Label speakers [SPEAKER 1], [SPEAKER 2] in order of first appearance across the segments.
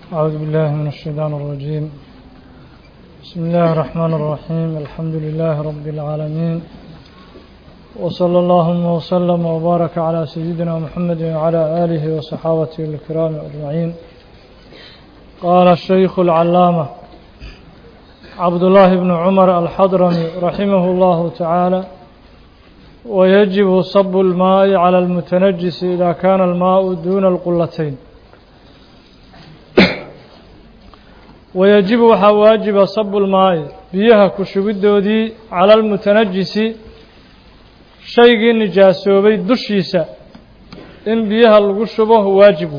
[SPEAKER 1] أعوذ بالله من الشيطان الرجيم بسم الله الرحمن الرحيم الحمد لله رب العالمين وصلى اللهم وسلم وبارك على سيدنا محمد وعلى آله وصحابته الكرام أجمعين قال الشيخ العلامة عبد الله بن عمر الحضرمي رحمه الله تعالى ويجب صب الماء على المتنجس إذا كان الماء دون القلتين ويجب waxaa waajiba sabu lmaa'i biyaha ku shubidoodii cala almutanajisi shaygii nijaasoobay dushiisa in biyaha lagu shubo waajibu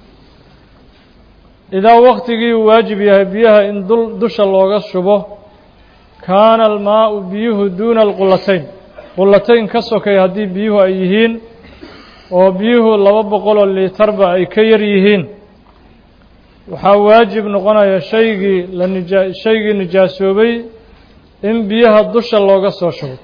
[SPEAKER 1] idaa waktigii uu waajib yahay biyaha in dusha looga shubo kaana almaa'u biyuhu duuna alqulatayn qulatayn ka sokay haddii biyuhu ay yihiin oo biyuhu laba boqoloo liitarba ay ka yar yihiin waxaa waajib noqonaya shaygii la nija shaygii nijaasoobay in biyaha dusha looga soo shubo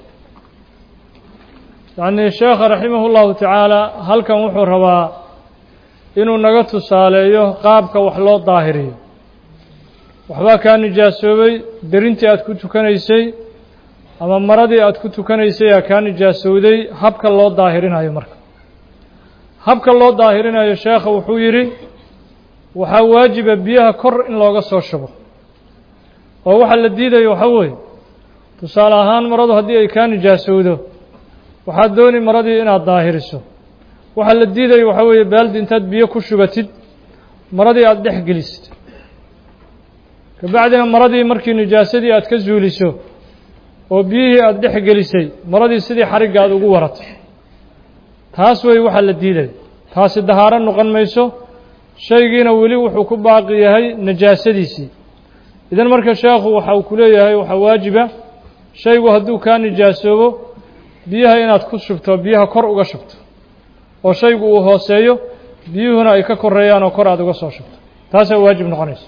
[SPEAKER 1] yacnii sheekha raximah ullahu tacaala halkan wuxuu rabaa inuu naga tusaaleeyo qaabka wax loo daahiriyo waxbaa kaa nijaasoobay derintii aad ku tukanaysay ama maradii aad ku tukanaysay aa kaa nijaasowday habka loo daahirinayo marka habka loo daahirinayo sheekha wuxuu yidhi waxaa waajiba biyaha kor in looga soo shubo oo waxaa la diidayo waxaa weeye tusaale ahaan maradu haddii ay kaa nijaasowdo waxaad dooni maradii inaad daahiriso waxaa la diidayo waxaa weeye baaldi intaad biyo ku shubatid maradii aada dhex gelisid kabacdina maradii markii nijaasadii aad ka zuuliso oo biyihii aada dhex gelisay maradii sidii xarigga aada ugu warato taas wey waxaa la diidayo taasi dahaaro noqon mayso shaygiina weli wuxuu ku baaqi yahay najaasadiisii idan marka sheekhu waxa uu ku leeyahay waxaa waajiba shaygu hadduu kaa nijaasoobo biyaha inaad ku shubto biyaha kor uga shubto oo shaygu uu hooseeyo biyuhuna ay ka koreeyaan oo kor aada uga soo shubto taasaa waajib noqonaysa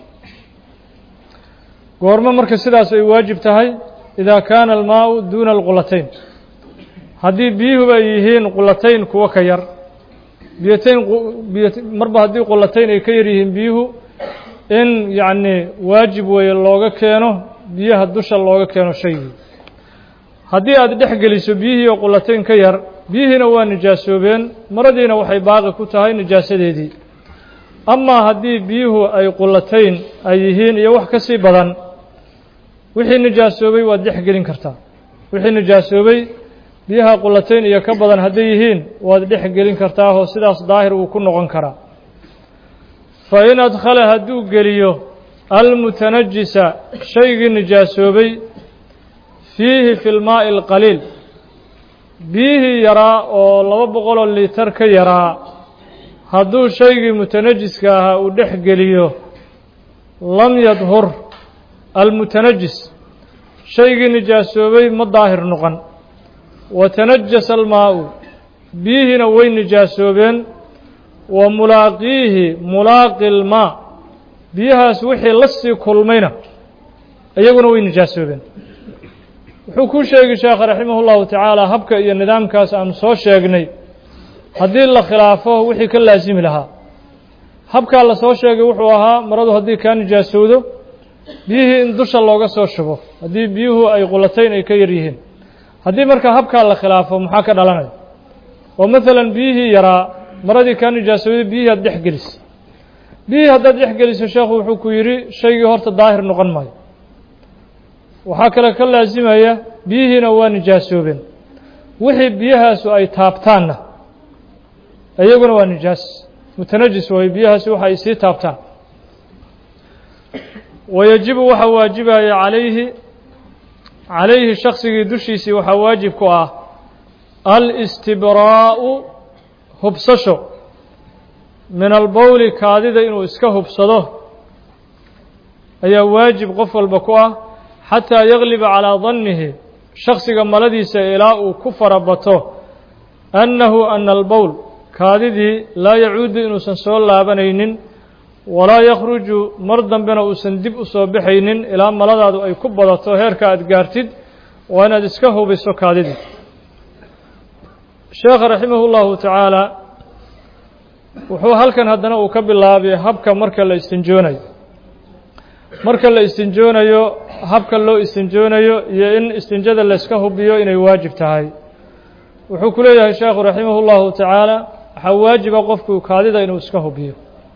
[SPEAKER 1] goormo marka sidaas ay waajib tahay idaa kaana almaau duuna alqulatayn haddii biyuhuba ay yihiin qulatayn kuwo ka yar biyatayn biy marba haddii qulatayn ay ka yar yihiin biyuhu in yacni waajib weeye looga keeno biyaha dusha looga keeno shaygii haddii aada dhex geliso biyihii oo qulatayn ka yar biyihiina waa nijaasoobeen maradiina waxay baaqi ku tahay nijaasadeedii amaa haddii biyuhu ay qulatayn ay yihiin iyo wax ka sii badan wixii nijaasoobay waad dhex gelin kartaa wixii nijaasoobay biyaha qulatayn iyo ka badan hadday yihiin waad dhex gelin kartaahoo sidaas daahir uu ku noqon karaa fa in adkhala hadduu geliyo almutanajisa shaygii nijaasoobay fiihi fi lmaa'i alqaliil biyihii yaraa oo laba boqoloo liitar ka yaraa hadduu shaygii mutanajiska ahaa uu dhex geliyo lam yadhur almutanajis shaygii nijaasoobay ma daahir noqon watanajasa almaa'u biyihiina way nijaasoobeen wa mulaaqiihi mulaaqi lmaa biyahaas wixii la sii kulmayna iyaguna way nijaasoobeen wuxuu ku sheegi sheekha raximah ullahu tacaala habka iyo nidaamkaas aanu soo sheegnay haddii la khilaafo wixii ka laasimi lahaa habkaa la soo sheegay wuxuu ahaa maradu haddii kaa nijaasowdo biyihii in dusha looga soo shubo haddii biyuhu ay qulatayn ay ka yar yihiin haddii marka habkaa la khilaafo maxaa ka dhalanaya oo maalan biyihii yaraa maradii kaa nijaasowday biyihii aad dhex gelisay biyihii haddaad dhex geliso sheekhu wuxuu ku yidhi shaygii horta daahir noqon maayo waxaa kale ka laasimaya biyihiina waa nijaasoobeen wixii biyahaasu ay taabtaanna iyaguna waa nijaas mutanajis waayo biyahaasi waxa ay sii taabtaan wayajibu waxaa waajibaya calayhi calayhi shaksigii dushiisii waxaa waajib ku ah alistibraa'u hubsasho min albowli kaadida inuu iska hubsado ayaa waajib qof walba ku ah xataa yagliba calaa dannihi shaksiga maladiisa ilaa uu ku farabato annahu ana albowl kaadidii laa yacuudu inuusan soo laabanaynin walaa yakhruju mar dambena uusan dib u soo baxaynin ilaa maladaadu ay ku badato heerka aad gaartid waa inaad iska hubiso kaadidii sheekha raximah اllahu tacaala wuxuu halkan haddana uu ka bilaabay habka marka la istinjoonayo marka la istinjoonayo habka loo istinjoonayo iyo in istinjada layska hubiyo inay waajib tahay wuxuu ku leeyahay sheekhu raximah اllahu tacaala waxaa waajiba qofku kaadida inuu iska hubiyo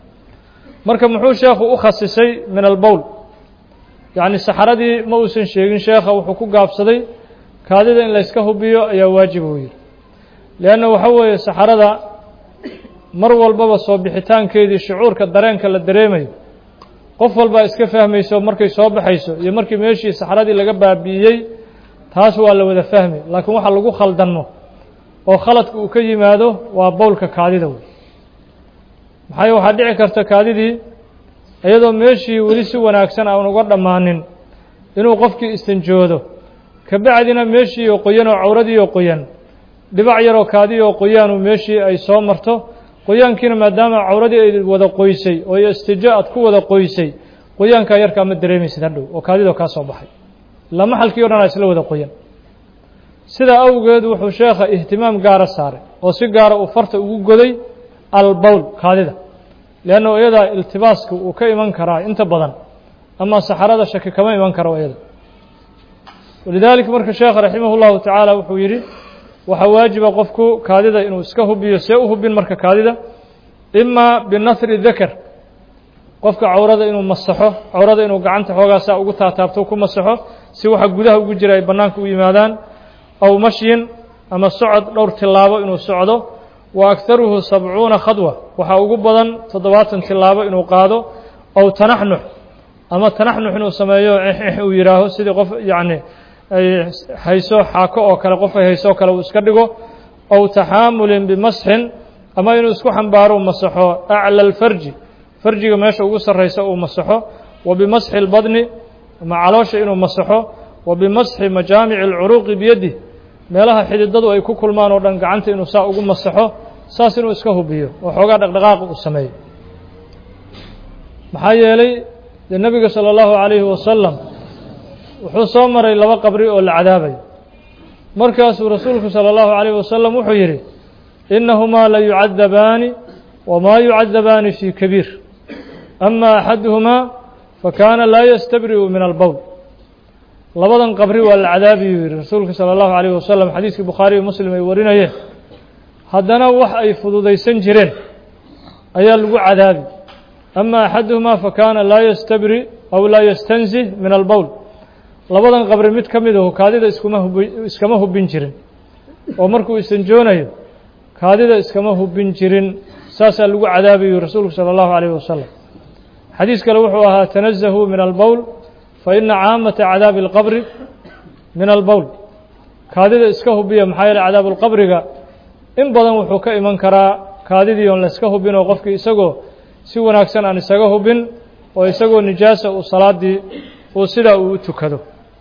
[SPEAKER 1] marka muxuu sheekhu u khasisay min albowl yacni saxaradii ma uusan sheegin sheekha wuxuu ku gaabsaday kaadida in layska hubiyo ayaa waajib uu yihi leanna waxa weeye saxarada mar walbaba soo bixitaankeedii shucuurka dareenka la dareemayo qof walbaa iska fahmayso markay soo baxayso iyo markii meeshii saxradii laga baabi'iyey taas waa la wada fahmi laakiin waxa lagu khaldanmo oo khaladka uu ka yimaado waa bowlka kaadida wey maxaa waxaa dhici karta kaadidii iyadoo meeshii weli si wanaagsan aan uga dhammaanin inuu qofkii istinjoodo kabacdina meeshii oo qoyan oo cawradii oo qoyan dhibac yaroo kaadii oo qoyaanu meeshii ay soo marto qoyaankiina maadaama cawradii ay wada qoysay oo istijo aad ku wada qoysay qoyaankaa yarkaa ma dareemaysid hadhow oo kaadidoo kaa soo baxay ilaa maxalkii o dhan aa isla wada qoyan sidaa awgeed wuxuu sheekha ihtimaam gaara saaray oo si gaara uu farta ugu goday albowl kaadida leanna iyadaa iltibaaska uu ka iman karaa inta badan ama saxarada shaki kama iman karo iyada walidaalika marka sheekha raximah اllahu tacaala wuxuu yidhi waxaa waajiba qofku kaadida inuu iska hubiyo see u hubin marka kaadida ima binahri dakar qofka cawrada inuu masaxo cawrada inuu gacanta xoogaasaa ugu taataabto ku masaxo si waxa gudaha ugu jira ay bannaanka u yimaadaan aw mashyin ama socod dhowr tilaabo inuu socdo wa akharuhu sabcuuna khadwa waxaa ugu badan toddobaatan tilaabo inuu qaado aw tanaxnux ama tanaxnux inuu sameeyo uu yidhaaho sidii qof yacni ay hayso xaako oo kale qof ay hayso oo kale uu iska dhigo aw taxaamulin bimasxin ama inuu isku xambaaro masaxo acla alfarji farjiga meesha ugu sarraysa uu masaxo wa bimasxi اlbadni ama caloosha inuu masaxo wa bimasxi majaamici اlcuruuqi biyaddi meelaha xididadu ay ku kulmaan oo dhan gacanta inuu saa ugu masaxo saas inuu iska hubiyo oo xoogaa dhaqdhaqaaqa uu sameeyo maxaa yeelay dee nebiga salى اllahu عalayhi wasalam wuxuu soo maray laba qabri oo la cadaabayo markaasuu rasuulku salى اllahu عalayh wasalam wuxuu yidhi inahumaa la yucadabaani wamaa yucadabaani fii kabiir ama axaduhumaa fakaana laa yastabri'u min albowl labadan qabri waa la cadaabiyuu yidhi rasuulka salى اllahu عalayh wasalam xadiiskii bukhaariyo muslim ay warinayeen haddana wax ay fududaysan jireen ayaa lagu cadaabi ama axaduhumaa fakaana laa yastabri aw laa yastanzih min albowl labadan qabri mid ka mid ahu kaadida iskuma hubi iskama hubin jirin oo markuu isanjoonayo kaadida iskama hubin jirin saasaa lagu cadaabayu rasuulku salى اllahu عalayh wasalam xadiis kale wuxuu ahaa tanazahuu min albowl faina caamata cadaabi اlqabri min albowl kaadida iska hubiya maxaa yeele cadaabulqabriga in badan wuxuu ka iman karaa kaadidii oon layska hubin oo qofkii isagoo si wanaagsan aan isaga hubin oo isagoo nijaasa uu salaadii uu sidaa uu u tukado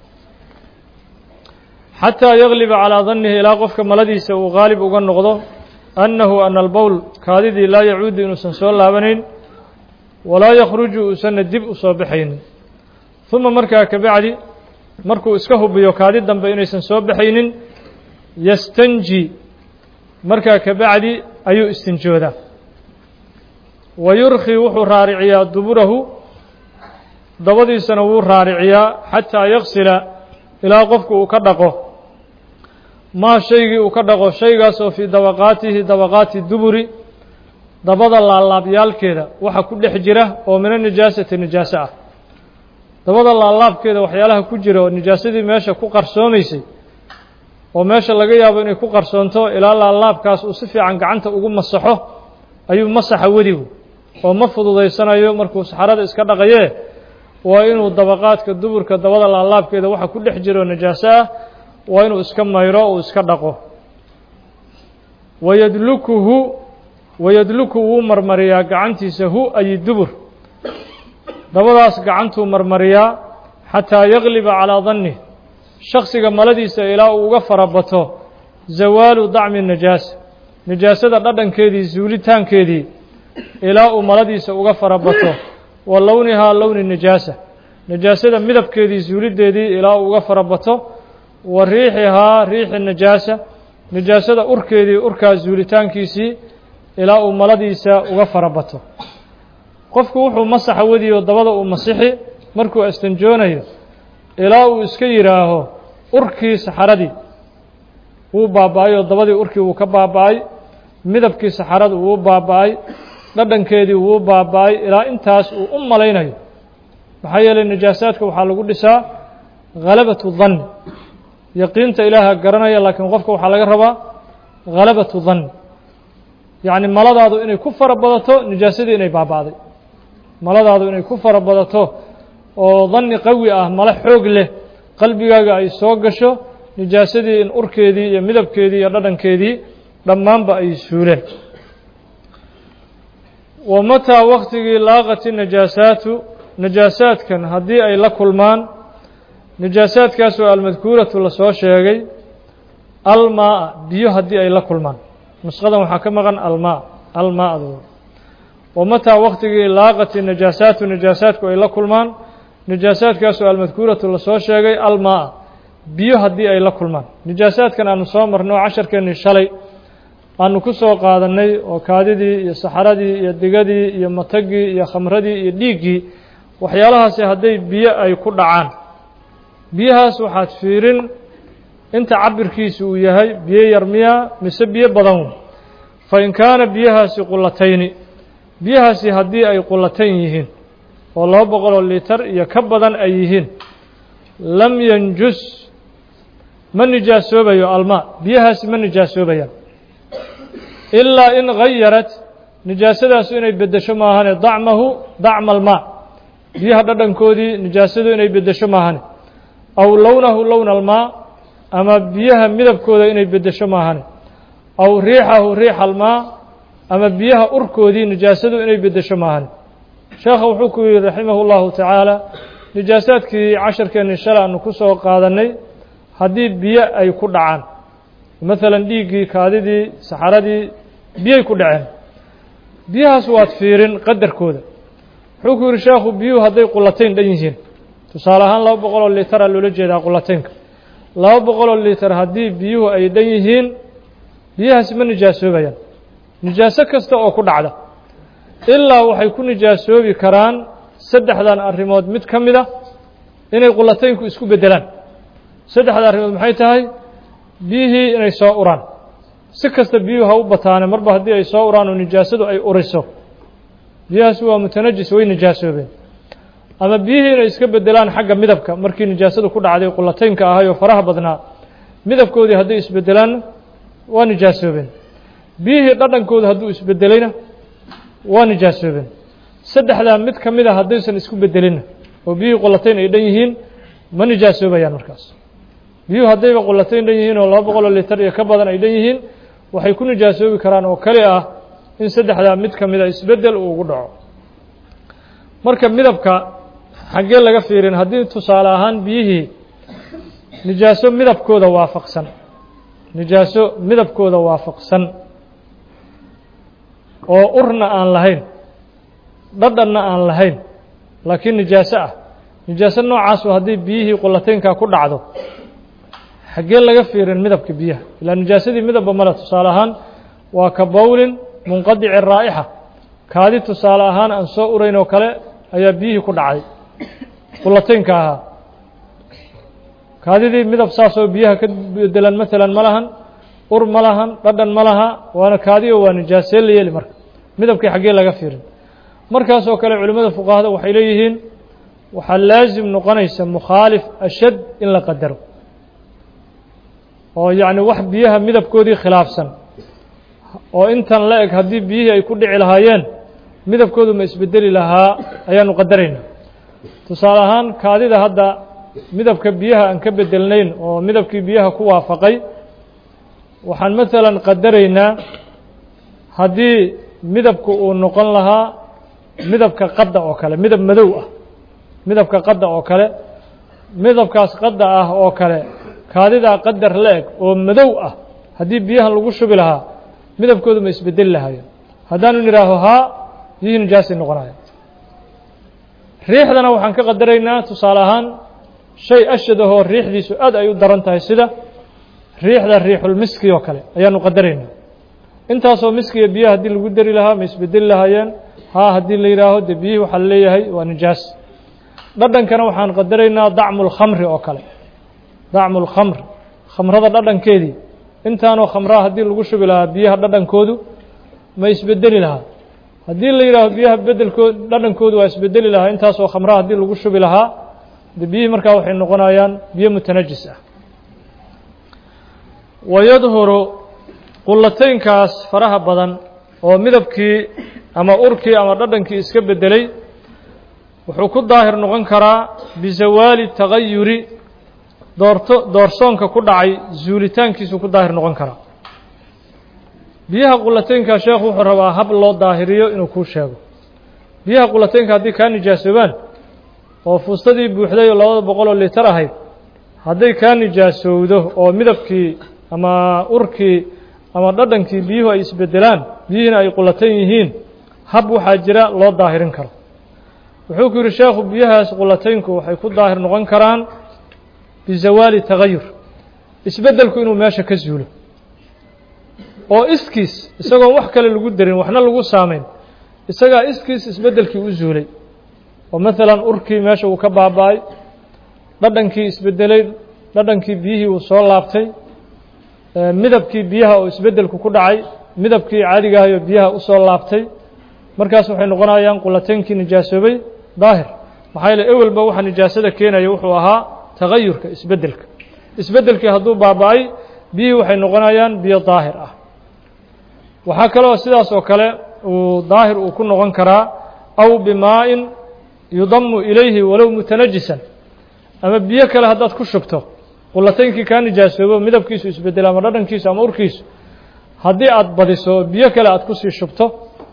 [SPEAKER 1] xataa yagliba calaa dannihi ilaa qofka maladiisa uu gaalib uga noqdo annahu ana albowl kaadidii laa yacuudu inuusan soo laabanayn walaa yakhruju uusanna dib u soo baxaynin uma markaa kabacdi markuu iska hubiyo kaadi dambe inaysan soo baxaynin yastanji markaa kabacdi ayuu istinjoodaa wa yurkhi wuxuu raariciyaa duburahu dabadiisana wuu raariciyaa xataa yaksila ilaa qofku uu ka dhaqo maa shaygii uu ka dhaqo shaygaas oo fii dabaqaatihi dabaqaati duburi dabada laalaabyaalkeeda waxa ku dhex jira oo mina nijaasati nijaaso ah dabada laalaabkeeda waxyaalaha ku jira oo nijaasadii meesha ku qarsoomaysay oo meesha laga yaabo inay ku qarsoonto ilaa laalaabkaas uu si fiican gacanta ugu masaxo ayuu masaxa wedigu oo ma fududaysanayo markuu saxarada iska dhaqayee waa inuu dabaqaadka duburka dabada laalaabkeeda waxa ku dhex jira oo najaaso ah waa inuu iska mayro uu iska dhaqo wayadlukuhu wayadluku wuu marmariyaa gacantiisa hu ay dubur dabadaas gacantuu marmariyaa xataa yagliba calaa dannih shaksiga maladiisa ilaa uu uga farabato zawaalu dacmi najaasa nijaasada dhadhankeedii zuulitaankeedii ilaa uu maladiisa uga farabato wa lownihaa lowni nijaasa nijaasada midabkeedii zuulideedii ilaa uu uga farabato wa riixihaa riixi nijaasa nijaasada urkeedii urkaas zuulitaankiisii ilaa uu maladiisa uga farabato qofku wuxuu masaxa wadiyo dabada uu masixi markuu astanjoonayo ilaa uu iska yidhaaho urkii saxaradii wuu baaba-ay oo dabadii urkii wuu ka baaba-ay midabkii saxaradu wuu baaba-ay dhadhankeedii wuu baaba-ay ilaa intaas uu u malaynayo maxaa yeelay najaasaadka waxaa lagu dhisaa halabatu danni yaqiinta ilaaha garanaya laakiin qofka waxaa laga rabaa halabatu danni yacni maladaadu inay ku fara badato nijaasadii inay baaba'day maladaadu inay ku fara badato oo danni qawi ah male xoog leh qalbigaaga ay soo gasho nijaasadii in urkeedii iyo midabkeedii iyo dhadhankeedii dhammaanba ay suuleen wa mataa waktigii laaqati najaasaatu najaasaadkan haddii ay la kulmaan najaasaadkaasoo almadkuuratu lasoo sheegay almaa biyo haddii ay la kulmaan nusqadan waxaa ka maqan almaa almaadu wa mataa waktigii laaqati najaasaatu najaasaadku ay la kulmaan najaasaadkaasoo almadkuuratu lasoo sheegay almaa biyo haddii ay la kulmaan najaasaadkan aanu soo marnay oo casharkeennii shalay aanu ku soo qaadannay oo kaadidii iyo saxaradii iyo digadii iyo matagii iyo khamradii iyo dhiiggii waxyaalahaasi hadday biyo ay ku dhacaan biyahaas waxaad fiirin inta cabirkiisu uu yahay biyo yar miyaa mise biyo badan fa in kaana biyahaasi qulatayni biyahaasi haddii ay qulatayn yihiin oo laba boqoloo litar iyo ka badan ay yihiin lam yanjus ma nijaasoobayo almaa biyahaasi ma nijaasoobayaan ilaa in gayarat nijaasadaasu inay beddesho maahane dacmahu dacma almaa biyaha dhadhankoodii nijaasadu inay beddesho maahane aw lownahu lowna almaa ama biyaha midabkooda inay beddesho maahane aw riixahu riixa almaa ama biyaha urkoodii nijaasadu inay beddesho maahane sheekha wuxuu ku yihi raximah اllahu tacaala nijaasaadkii casharkeennii shalay aanu ku soo qaadannay haddii biyo ay ku dhacaan maalan dhiiggii kaadidii saxaradii biyay ku dhaceen biyahaas waad fiirin qadarkooda wuxuu ku yihi sheekhu biyuhu hadday qulatayn dhan yihiin tusaale ahaan laba boqoloo litara loola jeedaa qulataynka laba boqoloo litar haddii biyuhu ay dhan yihiin biyahaasi ma nijaasoobayaan nijaaso kasta oo ku dhacda ilaa waxay ku nijaasoobi karaan saddexdan arrimood mid ka mid a inay qulataynku isku beddelaan saddexda arrimood maxay tahay biyihii inay soo uraan si kasta biyuhu ha u bataane marba haddii ay soo uraan oo nijaasadu ay uriso biyahaasi waa mutanajis way nijaasoobeen ama biyihii inay iska beddelaan xagga midabka markii nijaasadu ku dhacday qulataynka ahay oo faraha badnaa midabkoodii hadday isbeddelaanna waa nijaasoobeen biyihii dhadhankooda hadduu isbeddelayna waa nijaasoobeen saddexdaa mid ka mid a haddaysan isku beddelinna oo biyihii qulatayn ay dhan yihiin ma nijaasoobayaan markaas biyuhu haddayba qulatayn dhan yihiin oo laba boqoloo litar iyo ka badan ay dhan yihiin waxay ku nijaasoobi karaan oo kali ah in saddexdaa mid ka mid a isbeddel uu ugu dhaco marka midabka xaggee laga fiirin haddii tusaale ahaan biyihii nijaaso midabkooda waafaqsan nijaaso midabkooda waafaqsan oo urna aan lahayn dhadhanna aan lahayn laakiin nijaaso ah nijaaso noocaasu haddii biyihii qulataynkaa ku dhacdo xaggee laga fiirin midabka biyaha ilaa nijaasadii midabba male tusaale ahaan waa ka bowlin munqadici raa'ixa kaadi tusaale ahaan aan soo urayn oo kale ayaa biyihii ku dhacday qulataynka ahaa kaadidii midab saasoo biyaha ka bedelan maalan ma lahan ur ma lahan dhadhan ma laha waana kaadi oo waa nijaasee la yeeli marka midabkii xaggee laga fiirin markaasoo kale culimmada fuqahada waxay leeyihiin waxaa laasim noqonaysa mukhaalif ashad in la qadaro oo yacni wax biyaha midabkoodii khilaafsan oo intan la eg haddii biyihii ay ku dhici lahaayeen midabkoodu ma isbedeli lahaa ayaanu qadarayna tusaale ahaan kaadida hadda midabka biyaha aan ka bedelnayn oo midabkii biyaha ku waafaqay waxaan maalan qadaraynaa haddii midabku uu noqon lahaa midabka qadda oo kale midab madow ah midabka qadda oo kale midabkaas qadda ah oo kale kaadidaa qadar la eg oo madow ah haddii biyahan lagu shubi lahaa midabkoodu ma isbedeli lahayo haddaanu nidhaaho haa biyihii nijaasay noqonaya riixdana waxaan ka qadaraynaa tusaale ahaan shay ashad ahoo riixdiisu aad ay u daran tahay sida riixda riixulmiski oo kale ayaanu qadaraynaa intaasoo miskiya biyaha haddii lagu dari lahaa ma isbedeli lahaayeen haa haddii la yidhaaho dee biyihii waxaa la leeyahay waa nijaas dhadhankana waxaan qadaraynaa dacmu lkhamri oo kale dacmu lkhamr khamrada dhadhankeedii intaanoo khamraa haddii lagu shubi lahaa biyaha dhadhankoodu ma isbedeli lahaa haddii la yidhaaho biyaha bedelkood dhadhankoodu waa isbedeli lahaa intaasoo khamraa haddii lagu shubi lahaa de biyihii markaa waxay noqonayaan biyo mutanajis ah wayadhuru qulataynkaas faraha badan oo midabkii ama urkii ama dhadhankii iska bedelay wuxuu ku daahir noqon karaa bisawaali tagayuri doorto doorsoonka ku dhacay zuulitaankiisuu ku daahir noqon karaa biyaha qulataynka sheekhu wuxuu rabaa hab loo daahiriyo inuu kuu sheego biyaha qulataynka haddii kaa nijaasoobaan oo fuustadii buuxday oo labada boqol oo litar ahayd hadday kaa nijaasowdo oo midabkii ama urkii ama dhadhankii biyuhu ay isbedelaan biyihiina ay qulatan yihiin hab waxaa jira loo daahirin karo wuxuu ku yidhi sheekhu biyahaas qulataynku waxay ku daahir noqon karaan bizawaali tagayur isbeddelku inuu meesha ka zuulo oo iskiis isagoon wax kale lagu darin waxna lagu saamayn isagaa iskiis isbeddelkii u zuulay oo maalan urkii meesha uu ka baaba-ay dhadhankii isbedelay dhadhankii biyihii uu soo laabtay midabkii biyaha oo isbeddelku ku dhacay midabkii caadigahayo biyaha usoo laabtay markaas waxay noqonayaan qulataynkii nijaasoobay daahir maxaa yeele ewelba waxa nijaasada keenaya wuxuu ahaa tagayurka isbeddelka isbeddelkii hadduu baaba-ay biyihii waxay noqonayaan biyo daahir ah waxaa kaloo sidaas oo kale uu daahir uu ku noqon karaa aw bimaa-in yudamu ilayhi walow mutanajisan ama biyo kale haddaad ku shubto qulataynkii kaa nijaasoobo midabkiisu isbedelo ama dhadhankiisu ama urkiisu haddii aad badiso oo biyo kale aad kusii shubto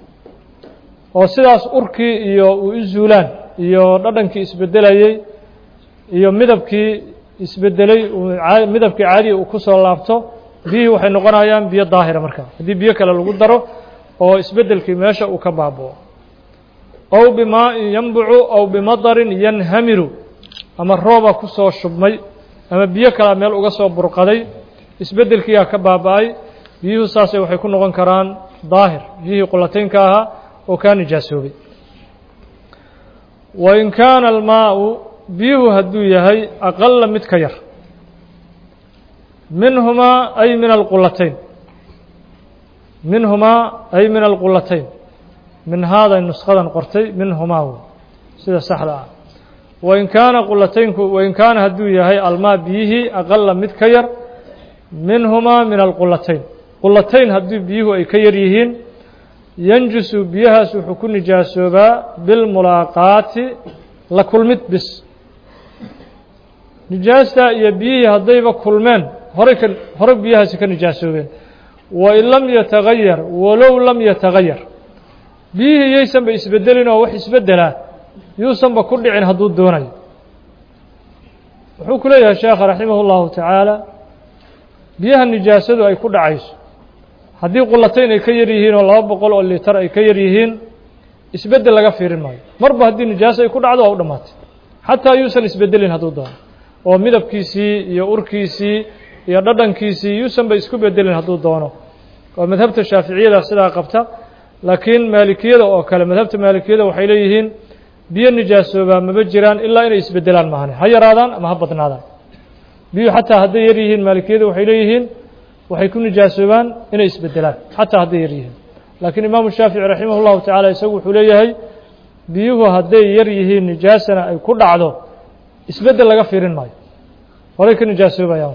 [SPEAKER 1] oo sidaas urkii iyo uu u zuulaan iyo dhadhankii isbedelayey iyo midabkii isbedelay midabkii caadiga uu kusoo laabto biyihii waxay noqonayaan biyo daahira markaa haddii biyo kale lagu daro oo isbeddelkii meesha uu ka baaboo ow bimaa-in yanbucu ow bimadarin yanhamiru ama rooba kusoo shubmay ama biyo kalea meel uga soo burqaday isbeddelkiiyaa ka baaba-ay biyuhu saasay waxay ku noqon karaan daahir biyihii qulataynka ahaa oo kaa nijaasoobay wain kaana almaau biyuhu hadduu yahay aqala mid ka yar minhumaa ay min alqulatayn minhumaa ay min alqulatayn min haaday nusqadan qortay minhumaa w sida saxda ah wain kaana qulataynku wain kaana hadduu yahay almaa biyihii aqala mid ka yar minhumaa min alqulatayn qulatayn haddii biyuhu ay ka yar yihiin yanjusu biyahaas wuxuu ku nijaasoobaa bilmulaaqaati la kulmid bis nijaasta iyo biyihii haddayba kulmeen horay ka horey biyahaasi ka nijaasoobeen wain lam yatagayar walow lam yatagayar biyihii yaysanba isbedelin oo wax isbedelaa yuusanba ku dhicin hadduu doonayo wuxuu ku leeyahay sheekha raximah اllahu tacaala biyaha nijaasadu ay ku dhacayso haddii qulatayn ay ka yar yihiin oo laba boqol oo litar ay ka yar yihiin isbeddel laga fiirin maayo marba haddii nijaaso ay ku dhacdo waa u dhammaatay xataa yuusan isbedelin hadduu doono oo midabkiisii iyo urkiisii iyo dhadhankiisii yuusanba isku bedelin hadduu doono oo madhabta shaaficiyada sidaa qabta laakiin maalikiyada oo kale madhabta maalikiyada waxay leeyihiin biyo nijaasoobaa maba jiraan ilaa inay isbedelaan maahane ha yaraadaan ama ha badnaadaan biyuhu xataa hadday yar yihiin maalikiyada waxay leeyihiin waxay ku nijaasoobaan inay isbedelaan xataa hadday yar yihiin laakiin imaamu shaafici raximah اllahu tacaala isagu wuxuu leeyahay biyuhu hadday yar yihiin nijaasana ay ku dhacdo isbedel laga fiirin maayo horay ka nijaasoobayaan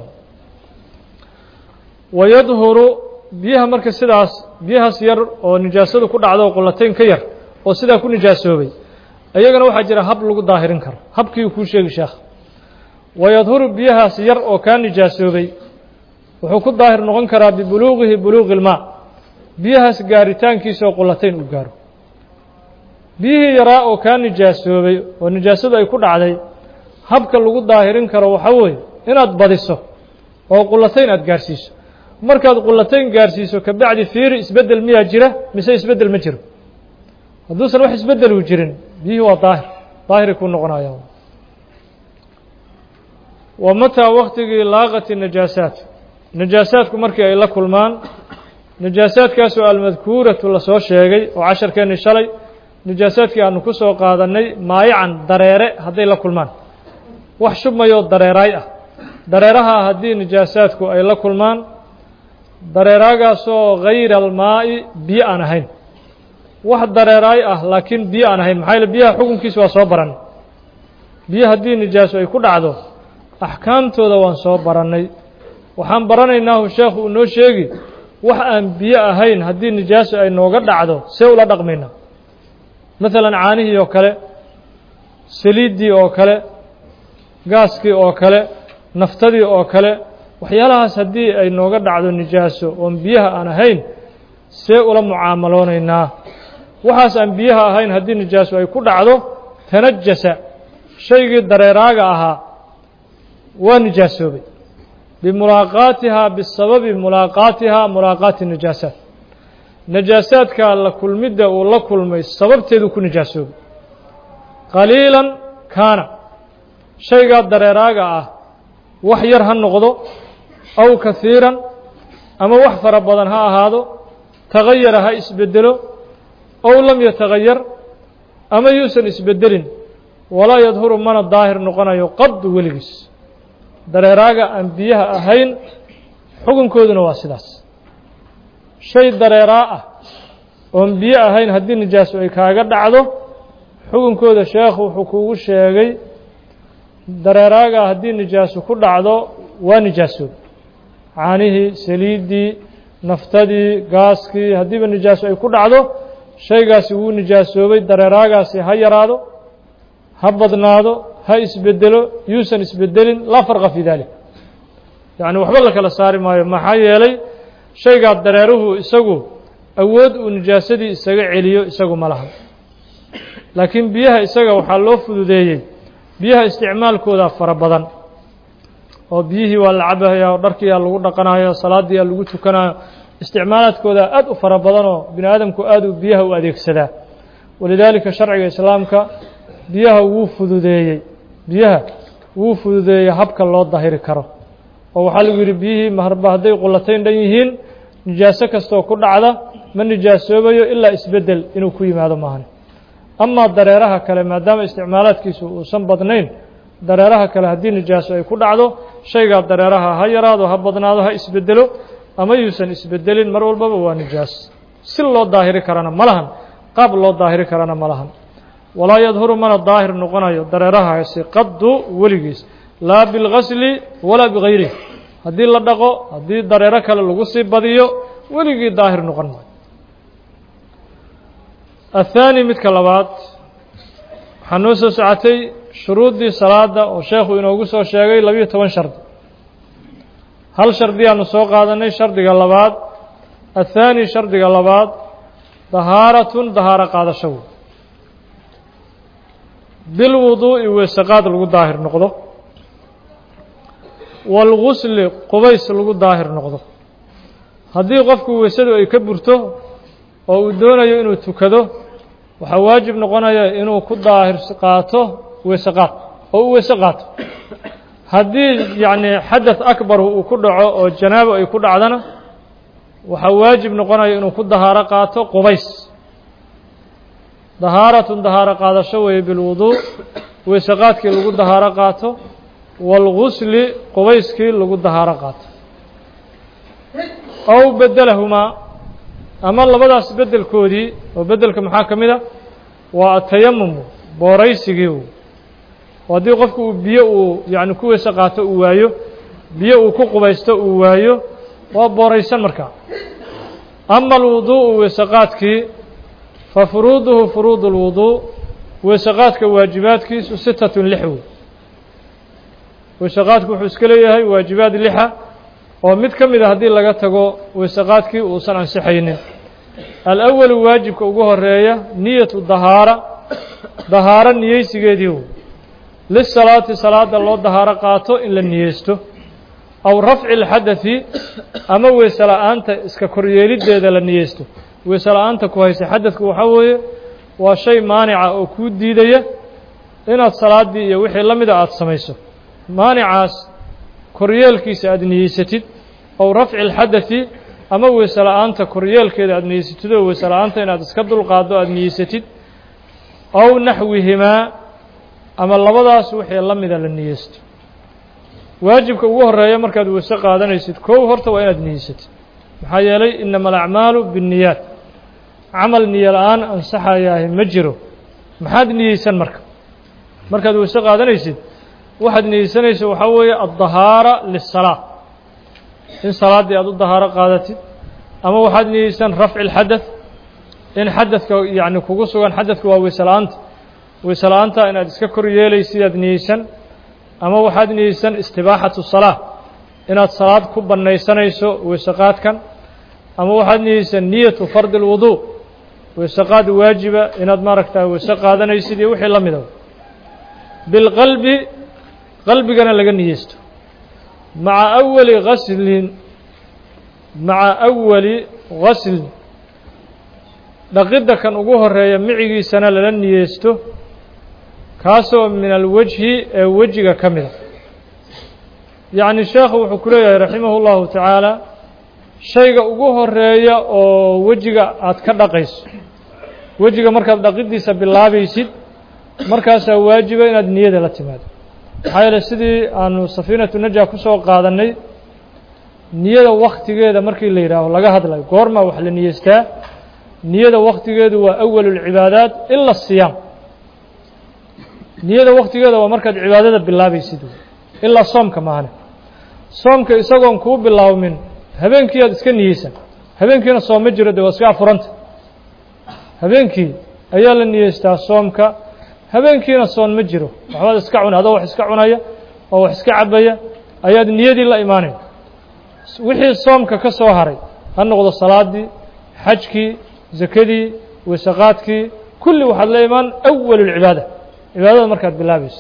[SPEAKER 1] wayadhuru biyaha marka sidaas biyahaas yar oo nijaasadu ku dhacdo oo qulatayn ka yar oo sidaa ku nijaasoobay iyagana waxaa jira hab lagu daahirin karo habkii uu kuu sheegi sheekh wayadhuru biyahaas yar oo kaa nijaasoobay wuxuu ku daahir noqon karaa bibuluuqihi buluuqi ilmaa biyahaas gaaritaankiisa oo qulatayn uu gaaro biyihii yaraa oo kaa nijaasoobay oo nijaasadu ay ku dhacday habka lagu daahirin karo waxaa weeye inaad badiso oo qulatayn aada gaarsiiso markaad qulatayn gaarsiiso kabacdi fiiri isbeddel miyaa jira mise isbeddel ma jiro hadduusan wax isbeddel uu jirin biyihii waa daahir daahiray kuu noqonayaan wa mataa waktigii laaqati najaasaat najaasaadku markii ay la kulmaan najaasaadkaasoo almadkuuratu lasoo sheegay oo casharkeennii shalay najaasaadkii aanu ku soo qaadannay maayacan dareere hadday la kulmaan wax shubmayoo dareeraay ah dareeraha haddii najaasaadku ay la kulmaan dareeraagaasoo hayra almaa'i biyo aan ahayn wax dareeraay ah laakiin biyo aan ahayn maxaa yaele biyaha xukunkiisa waa soo baran biyo haddii nijaaso ay ku dhacdo axkaamtooda waan soo barannay waxaan baranaynaahu sheekhu uu noo sheegi wax aan biyo ahayn haddii nijaaso ay nooga dhacdo see ula dhaqmaynaa maalan caanihii oo kale saliiddii oo kale gaaskii oo kale naftadii oo kale waxyaalahaas haddii ay nooga dhacdo nijaaso oon biyaha aan ahayn see ula mucaamaloonaynaa waxaas aan biyaha ahayn haddii nijaaso ay ku dhacdo tanajasa shaygii dareeraaga ahaa waa nijaasoobay bimulaaqaatihaa bisababi mulaaqaatihaa mulaaqaati najaasaat najaasaadka la kulmidda uu la kulmay sababteedu ku nijaasoobay qaliilan kaana shaygaa dareeraaga ah wax yar ha noqdo aw kahiiran ama wax fara badan ha ahaado tagayara ha isbedelo ow lam yatagayar ama yuusan isbedelin walaa yadhuru mana daahir noqonayo qadu weligiis dareeraaga aan biyaha ahayn xukunkooduna waa sidaas shay dareeraa ah oon biyo ahayn haddii nijaaso ay kaaga dhacdo xukunkooda sheekhu wuxuu kugu sheegay dareeraaga haddii nijaaso ku dhacdo waa nijaasood caanihii saliiddii naftadii gaaskii haddiiba nijaaso ay ku dhacdo shaygaasi wuu nijaasoobay dareeraagaasi ha yaraado ha badnaado ha isbedelo yuusan isbedelin laa farqa fii dalik yacni waxba la kala saari maayo maxaa yeelay shaygaa dareeruhu isagu awood uu nijaasadii isaga celiyo isagu ma laha laakiin biyaha isaga waxaa loo fududeeyey biyaha isticmaalkooda fara badan oo biyihii waa la cabahaya oo dharkiiyaa lagu dhaqanayo salaadiiyaa lagu tukanayo isticmaalaadkooda aad u fara badanoo bini aadamku aad u biyaha u adeegsadaa walidaalika sharciga islaamka biyaha wuu fududeeyey biyaha wuu fududeeyey habka loo dahiri karo oo waxaa lagu yidhi biyihii maharba hadday qulatayn dhan yihiin nijaaso kastoo ku dhacda ma nijaasoobayo ilaa isbeddel inuu ku yimaado maahan amaa dareeraha kale maadaama isticmaalaadkiisu uusan badnayn dareeraha kale haddii nijaaso ay ku dhacdo shaygaa dareeraha ha yaraado ha badnaado ha isbedelo ama yuusan isbedelin mar walbaba waa nijaas si loo daahiri karana ma lahan qaab loo daahiri karana ma lahan walaa yadhuru mana daahir noqonayo dareerahaasi qaddu weligiis laa bilgasli walaa bigayrih haddii la dhaqo haddii dareero kale lagu sii badiyo weligii daahir noqon maayo athaani midka labaad waxaa noo soo socotay shuruuddii salaada oo sheekhu inoogu soo sheegay labiyo toban shardi hal shardiyaanu soo qaadanay shardiga labaad athaani shardiga labaad dahaaratun dahaaro qaadasho wey bilwuduu'i weesaqaad lagu daahir noqdo waalgusli qubays lagu daahir noqdo haddii qofku weysadu ay ka burto oo uu doonayo inuu tukado waxaa waajib noqonaya inuu ku daahir qaato weesaqaad oo u weyse qaato haddii yacni xadath akbar uu ku dhaco oo janaabo ay ku dhacdana waxaa waajib noqonaya inuu ku dahaaro qaato qubays dahaaratun dahaaro qaadasho weeye bilwuduu weysaqaadkii lagu dahaaro qaato waalgusli qubayskii lagu dahaaro qaato ow bedelahumaa ama labadaas beddelkoodii oo beddelka maxaa ka mid a waa atayamumu booraysigii oo haddii qofku uu biyo uu yacni ku weyse qaato uu waayo biyo uu ku qubaysto uu waayo waa booraysan markaa ama alwuduu'u weysaqaadkii fa furuuduhu furuudu اlwuduu weysaqaadka waajibaadkiisu sitatun lix wey weysaqaadku wuxuu iska leeyahay waajibaad lixa oo mid ka mid a haddii laga tago weysaqaadkii uusan ansixaynin alawalu waajibka ugu horeeya niyatu dahaara dahaaro niyeysigeedii wey lisalaati salaada loo dahaaro qaato in la niyeysto aw rafci اlxadaثi ama weyse la-aanta iska koryeeliddeeda la niyeysto weyse la-aanta ku haysa xadadku waxaa weeye waa shay maanica oo kuu diidaya inaad salaaddii iyo wixii la mida aada samayso maanicaas koryeelkiisa aada niyeysatid ow rafci اlxadaثi ama weyse la-aanta koryeelkeeda aada niyeysatid oo weyse la-aanta inaad iska dulqaaddo aada niyeysatid ow naxwihimaa ama labadaas wixii la mida la niyeysto waajibka ugu horeeya markaad weyse qaadanaysid kow horta waa inaad niyeysatid maxaa yeelay inama alacmaalu binniyaat camal niyo la-aan ansaxayaahi ma jiro maxaad niyeysan marka markaad weyse qaadanaysid waxaad niyeysanaysa waxaa weeye addahaara lisalaa in salaaddii aad u dahaaro qaadatid ama waxaad niyeysan rafci lxadath in xadadka yacni kugu sugan xadadka waa weyse la-aanta weyse la-aanta inaad iska kor yeelaysid aad niyeysan ama waxaad niyeysan istibaaxatu salaa inaad salaad ku bannaysanayso weyse qaadkan ama waxaad niyeysan niyatu fardi lwuduu weyse qaad waajiba inaad maaragta weyse qaadanaysid iyo wixii la mida bilqalbi qalbigana laga niyeysto maca awali gaslin maca awali gaslin dhaqidda kan ugu horeeya micigiisana lala niyeysto kaasoo min alwajhi ee wejiga ka mida yacni sheekhu wuxuu ku leeyahay raximah اllahu tacaala shayga ugu horeeya oo wejiga aad ka dhaqayso wejiga markaad dhaqiddiisa bilaabaysid markaasaa waajiba inaad niyada la timaado maxaa yeele sidii aanu safiinatu naja ku soo qaadannay niyada waktigeeda markii la yidhaaho laga hadlayo goormaa wax la niyeystaa niyada waktigeedu waa awalu lcibaadaat ila asiyaam niyada waktigeeda waa markaad cibaadada bilaabaysid ilaa soomka maahane soomka isagoon kuu bilaawmin habeenkii aad iska niyeysan habeenkiina soom ma jiro de waa iska afuranta habeenkii ayaa la niyeystaa soomka habeenkiina soon ma jiro waxbaad iska cuna adoo wax iska cunaya oo wax iska cabaya ayaad niyadii la imaanay wixii soomka ka soo haray ha noqdo salaadii xajkii zakadii weysaqaadkii kulli waxaad la imaan awal اlcibaada cibaadada markaad bilaabayso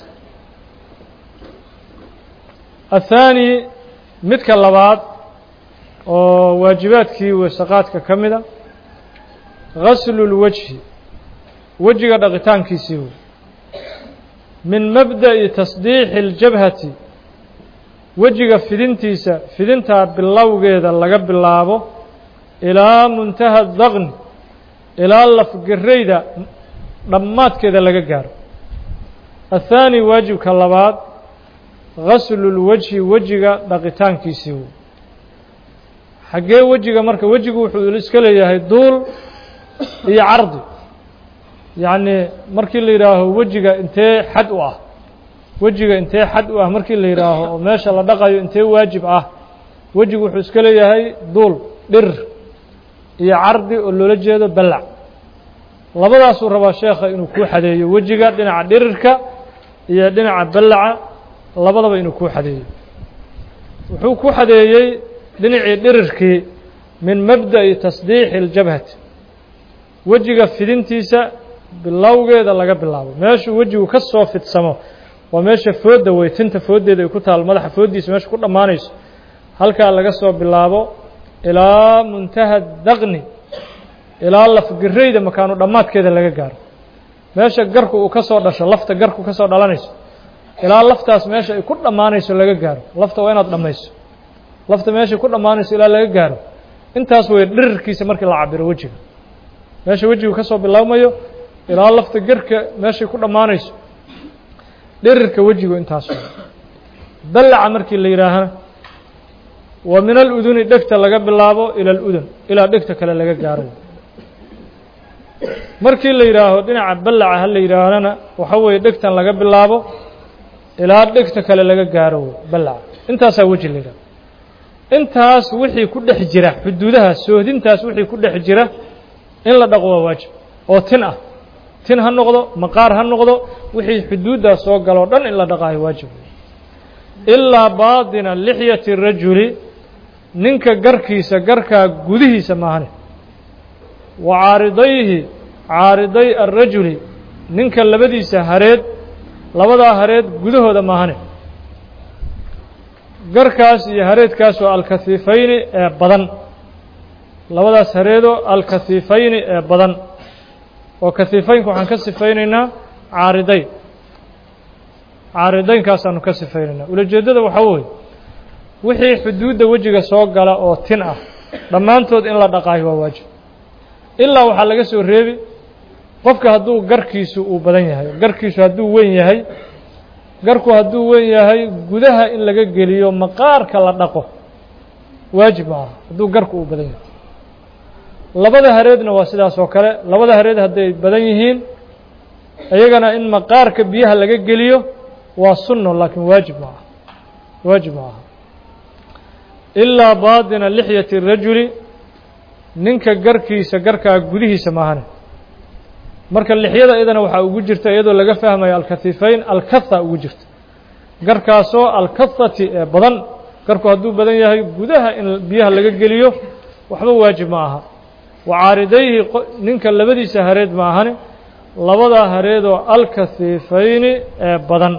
[SPEAKER 1] athaani midka labaad oo waajibaadkii weysaqaadka ka mida gaslu اlwajhi wejiga dhaqitaankiisii wey min mabda'i tasdiixi اljabhati wejiga fidintiisa fidintaa bilowgeeda laga bilaabo ilaa muntaha daqni ilaa lafgarayda dhammaadkeeda laga gaaro athaani waajibka labaad gaslu lwajhi wejiga dhaqitaankiisii wey xaggee wejiga marka wejigu wuxuu iska leeyahay duul iyo cardi yacni markii la yidhaaho wejiga intee xad u ah wejiga intee xad u ah markii la yidhaaho oo meesha la dhaqayo intee waajib ah wejigu wuxuu iska leeyahay duul dhir iyo cardi oo loola jeedo ballac labadaasuu rabaa sheekha inuu kuu xadeeyo wejiga dhinaca dhirirka iyo dhinaca ballaca labadaba inuu kuu xadeeyo wuxuu ku xadeeyey dhinacii dhirirkii min mabda'i tasdiixi اljabhati wejiga fidintiisa bilowgeeda laga bilaabo meeshuu wejigu ka soo fidsamo waa meesha foodda wey tinta fooddeeda ay ku taal madaxa fooddiisa meesha ku dhammaanayso halkaa laga soo bilaabo ilaa muntaha daqni ilaa lafgarayda makaanu dhammaadkeeda laga gaaro meesha garku uu ka soo dhasho lafta garku ka soo dhalanayso ilaa laftaas meesha ay ku dhammaanayso laga gaaro lafta waa inaad dhammayso lafta meeshay ku dhammaanayso ilaa laga gaaro intaas wey dhirirkiisa markii la cabiro wejiga meesha wejigu ka soo bilaabmayo ilaa lafta gerka meeshay ku dhammaanayso dhirirka wejigu intaas wey ballaca markii la yidhaahana wa min aluduni dhegta laga bilaabo ila aludun ilaa dhegta kale laga gaaro markii la yidhaaho dhinaca ballaca ha la yidhaahnana waxa weeye dhegtan laga bilaabo ilaa dhegta kale laga gaaro wey ballaca intaasaa weji la yidhaho intaas wixii ku dhex jira xuduudahaas soohdintaas wixii ku dhex jira in la dhaqo waa waajib oo tin ah tin ha noqdo maqaar ha noqdo wixii xuduuddaas soo galoo dhan in la dhaqaayo waajib ilaa baatina lixyati rajuli ninka garkiisa garkaa gudihiisa maahane wa caaridayhi caariday arajuli ninka labadiisa hareed labadaa hareed gudahooda maahane garkaas iyo hareedkaas oo alkahiifayni ee badan labadaas hareedoo alkahiifayni ee badan oo kahiifaynka waxaan ka sifaynaynaa caaridayn caaridaynkaasaan ka sifaynaynaa ulajeeddada waxaa weeye wixii xuduudda wejiga soo gala oo tin ah dhammaantood in la dhaqaayo waa waajib ilaa waxaa laga soo reebi qofka hadduu garkiisu uu badan yahay garkiisu hadduu weyn yahay garku hadduu weyn yahay gudaha in laga geliyo maqaarka la dhaqo waajib maaha hadduu garku uu badan yahay labada hareedna waa sidaas oo kale labada hareed hadday badan yihiin iyagana in maqaarka biyaha laga geliyo waa sunno laakiin waajib ma aha waajib ma aha ilaa baadina lixyati rajuli ninka garkiisa garkaa gudihiisa maahane marka lixyada iyadana waxaa ugu jirta iyadoo laga fahmayo alkatifayn alkatha ugu jirta garkaasoo alkathati ee badan garku hadduu badan yahay gudaha in biyaha laga geliyo waxba waajib ma aha wacaaridayhi ninka labadiisa hareed ma ahane labadaa hareedoo alkahiifayni ee badan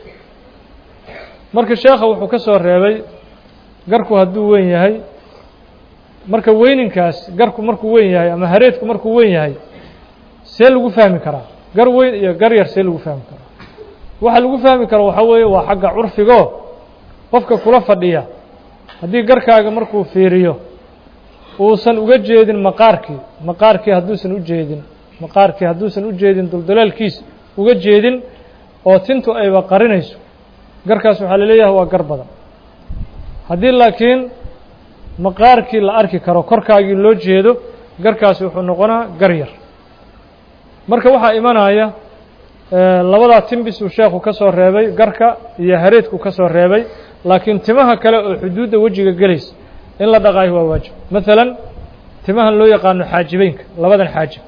[SPEAKER 1] marka sheekha wuxuu ka soo reebay garku hadduu weyn yahay marka weyninkaas garku markuu weyn yahay ama hareedku markuu weyn yahay see lagu fahmi karaa gar weyn iyo gar yar see lagu fahmi karaa waxa lagu fahmi karo waxaa weeye waa xagga curfigoo qofka kula fadhiya haddii garkaaga markuu fiiriyo uusan uga jeedin maqaarkii maqaarkii hadduusan u jeedin maqaarkii hadduusan u jeedin duldulaalkiis uga jeedin oo tintu ayba qarinayso garkaas waxaa la leeyahay waa gar badan haddii laakiin maqaarkii la arki karo korkaagii loo jeedo garkaasi wuxuu noqonaa gar yar marka waxaa imanaya labadaa timbis uu sheekhu ka soo reebay garka iyo hareedku ka soo reebay laakiin timaha kale oo xuduudda wejiga gelaysa in la dhaqaayo waa waajib maalan timahan loo yaqaano xaajibeynka labadan xaajib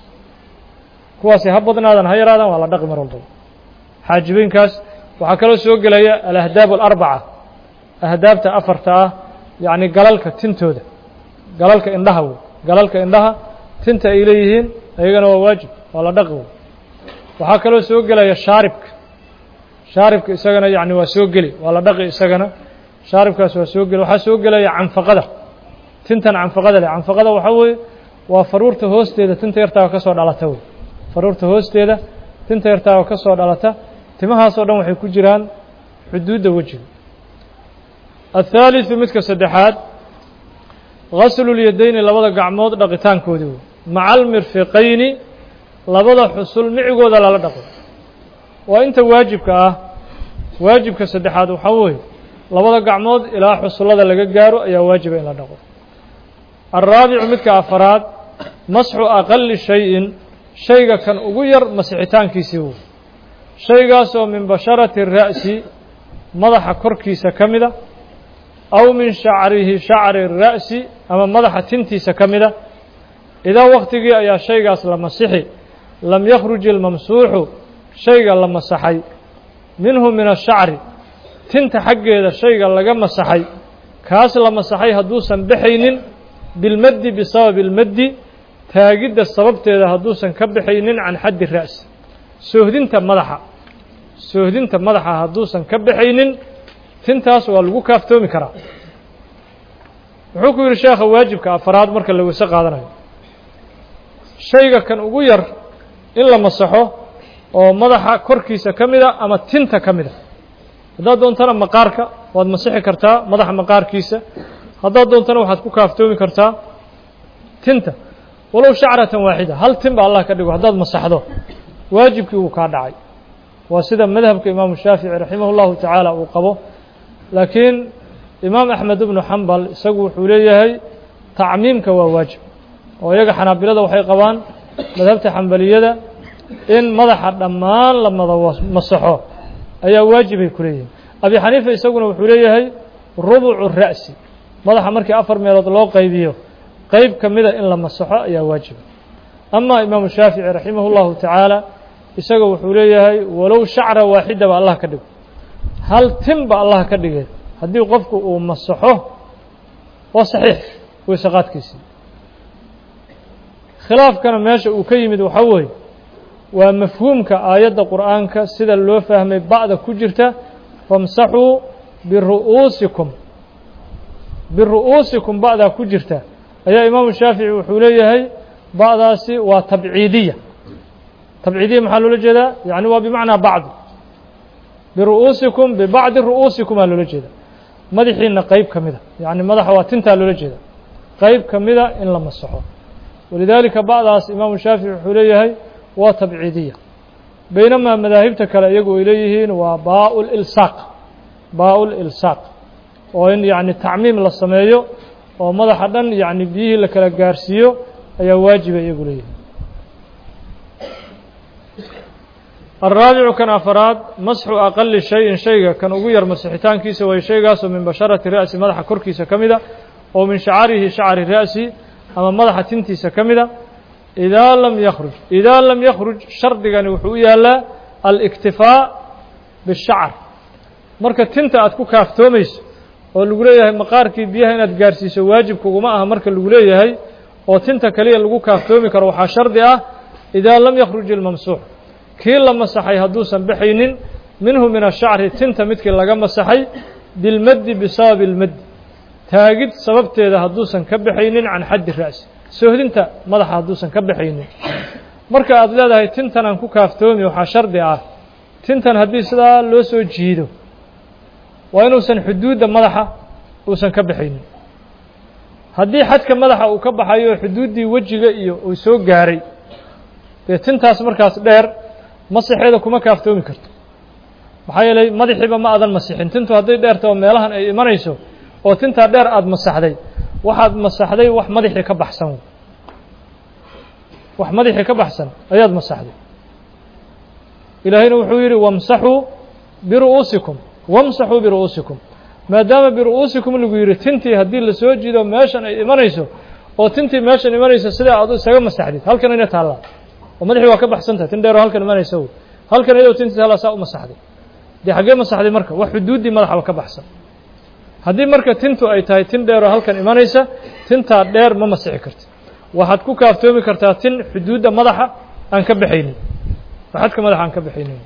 [SPEAKER 1] kuwaasi ha badnaadan ha yaraadan waa la dhaqi mar walbaba xaajibeynkaas waxaa kaloo soo gelaya alahdaab alarbaca ahdaabta afarta ah yacni galalka tintooda galalka indhaha wey galalka indhaha tinta ay leeyihiin ayagana waa waajib waa la dhaqi wey waxaa kaloo soo gelaya shaaribka shaaribka isagana yacni waa soo geli waa la dhaqi isagana shaaribkaas waa soo geli waxaa soo gelaya canfaqada tintan canfaqada leh canfaqada waxaa weeye waa faruurta hoosteeda tinta yartaa ka soo dhalata wey faruurta hoosteeda tinta yartaa ka soo dhalata timahaasoo dhan waxay ku jiraan xuduudda wejiga athaaliثu midka saddexaad gaslulyadayni labada gacmood dhaqitaankoodii wey maca almirfiqayni labada xusul micigooda lala dhaqo waa inta waajibka ah waajibka saddexaad waxaa weeye labada gacmood ilaa xusullada laga gaaro ayaa waajiba in la dhaqo alraabicu midka afaraad masxu aqali shayin shayga kan ugu yar masixitaankiisii wey shaygaasoo min basharati ra'si madaxa korkiisa ka mida aw min shacrihi shacri ra'si ama madaxa tintiisa ka mida idaa waktigii ayaa shaygaas la masixi lam yakhruj ilmamsuuxu shayga la masaxay minhu min ashacri tinta xaggeeda shayga laga masaxay kaas la masaxay hadduusan baxaynin bilmaddi bisababi ilmaddi taagidda sababteeda hadduusan ka baxaynin can xaddi ra'si soohdinta madaxa soohdinta madaxa hadduusan ka baxaynin tintaas waa lagu kaaftoomi karaa wuxuu ku yidhi sheekha waajibka afaraad marka la weyse qaadanayo shayga kan ugu yar in la masaxo oo madaxa korkiisa ka mida ama tinta ka mida haddaad doontana maqaarka waad masixi kartaa madaxa maqaarkiisa haddaad doontana waxaad ku kaaftoomi kartaa tinta walow shacratan waaxida hal tin ba allah ka dhigo haddaad masaxdo waajibkii wuu kaa dhacay waa sida madhabka imaamu shaafici raximah اllahu tacaala uu qabo laakiin imaam axmed ibnu xambal isagu wuxuu leeyahay tacmiimka waa waajib oo iyaga xanaabilada waxay qabaan madhabta xambaliyada in madaxa dhammaan la mada masaxo ayaa waajibay ku leeyihin abi xaniifa isaguna wuxuu leeyahay rubucu ra'si madaxa markii afar meelood loo qaybiyo qeyb ka mida in la masaxo ayaa waajiba ama imaamu shaafici raximah اllahu tacaala isaga wuxuu leeyahay walow shacra waaxida ba allah ka dhigo hal tin ba allah ka dhigay haddii qofku uu masaxo waa saxiix weysaqaadkiisii khilaafkana meesha uu ka yimid waxaa weeye waa mafhuumka aayadda qur'aanka sida loo fahmay ba'da ku jirta famsaxuu biru'uusikum biru'uusikum ba'daa ku jirta ayaa imaamu shaafici wuxuu leeyahay ba'daasi waa tabciidiya tabciidiya maxaa loola jeedaa yani waa bimacnaa bacdi biru'uusikum bibacdi ru'uusikum aa loola jeeda madaxiina qeyb ka mida yani madaxa waa tintaa loola jeeda qayb ka mida in la masaxo walidaalika bacdaas imaamu shaafici wuxuu leeyahay waa tabciidiya baynamaa madaahibta kale iyagu ay leeyihiin waa baa lilsaaq baa lilsaaq oo in yacni tacmiim la sameeyo oo madaxa dhan yacni biyihii la kala gaarsiiyo ayaa waajiba iyagu leeyihin alraabicu kan afaraad masxu aqali shayin shayga kan ugu yar masixitaankiisa way shaygaasoo min basharati ra'si madaxa korkiisa ka mida oo min shacarihi shacri ra'si ama madaxa tintiisa ka mida idaa lam yakhruj idaa lam yakhruj shardigani wuxuu u yaalaa aliktifaa bishacr marka tinta aad ku kaaftoomayso oo lagu leeyahay maqaarkii biyaha inaad gaarsiiso waajib kuguma aha marka lagu leeyahay oo tinta kaliya lagu kaaftoomi karo waxaa shardi ah idaa lam yakhruj ilmamsuux kii la masaxay hadduusan baxaynin minhu min ashacri tinta midkii laga masaxay bilmaddi bisababi ilmaddi taagid sababteeda hadduusan ka baxaynin can xaddi ra'si soohdinta madaxa hadduusan ka baxaynin marka aad leedahay tintan aan ku kaaftoomi waxaa shardi ah tintan haddii sidaa loo soo jiido waa inuusan xuduudda madaxa uusan ka baxaynin haddii xadka madaxa uu ka baxayo xuduuddii wejiga iyo uu soo gaaray dee tintaas markaas dheer masixeeda kuma kaaftoomi karto maxaa yeelay madaxiiba ma aadan masixin tintu hadday dheerta oo meelahan ay imanayso oo tintaa dheer aada masaxday waxaad masaxday wax madaxii ka baxsan wax madaxii ka baxsan ayaad masaxday ilaahayna wuxuu yidhi wamsaxuu biru'uusikum wamsaxuu biru'uusikum maadaama biru'uusikum lagu yidhi tintii haddii lasoo jiido meeshan ay imanayso oo tintii meeshan imanayso sidaa aad isaga masaxdid halkan ina taallaa oo madaxii waa ka baxsan tahay tin dheeroo halkan imanaysa wey halkan iyadoo tintii taallaa saa u masaxday dee xaggee masaxday marka wax xuduuddii madaxaba ka baxsan haddii marka tintu ay tahay tin dheeroo halkan imanaysa tintaa dheer ma masixi karti waxaad ku kaaftoomi kartaa tin xuduudda madaxa aan ka baxaynin xadka madaxa aan ka baxaynin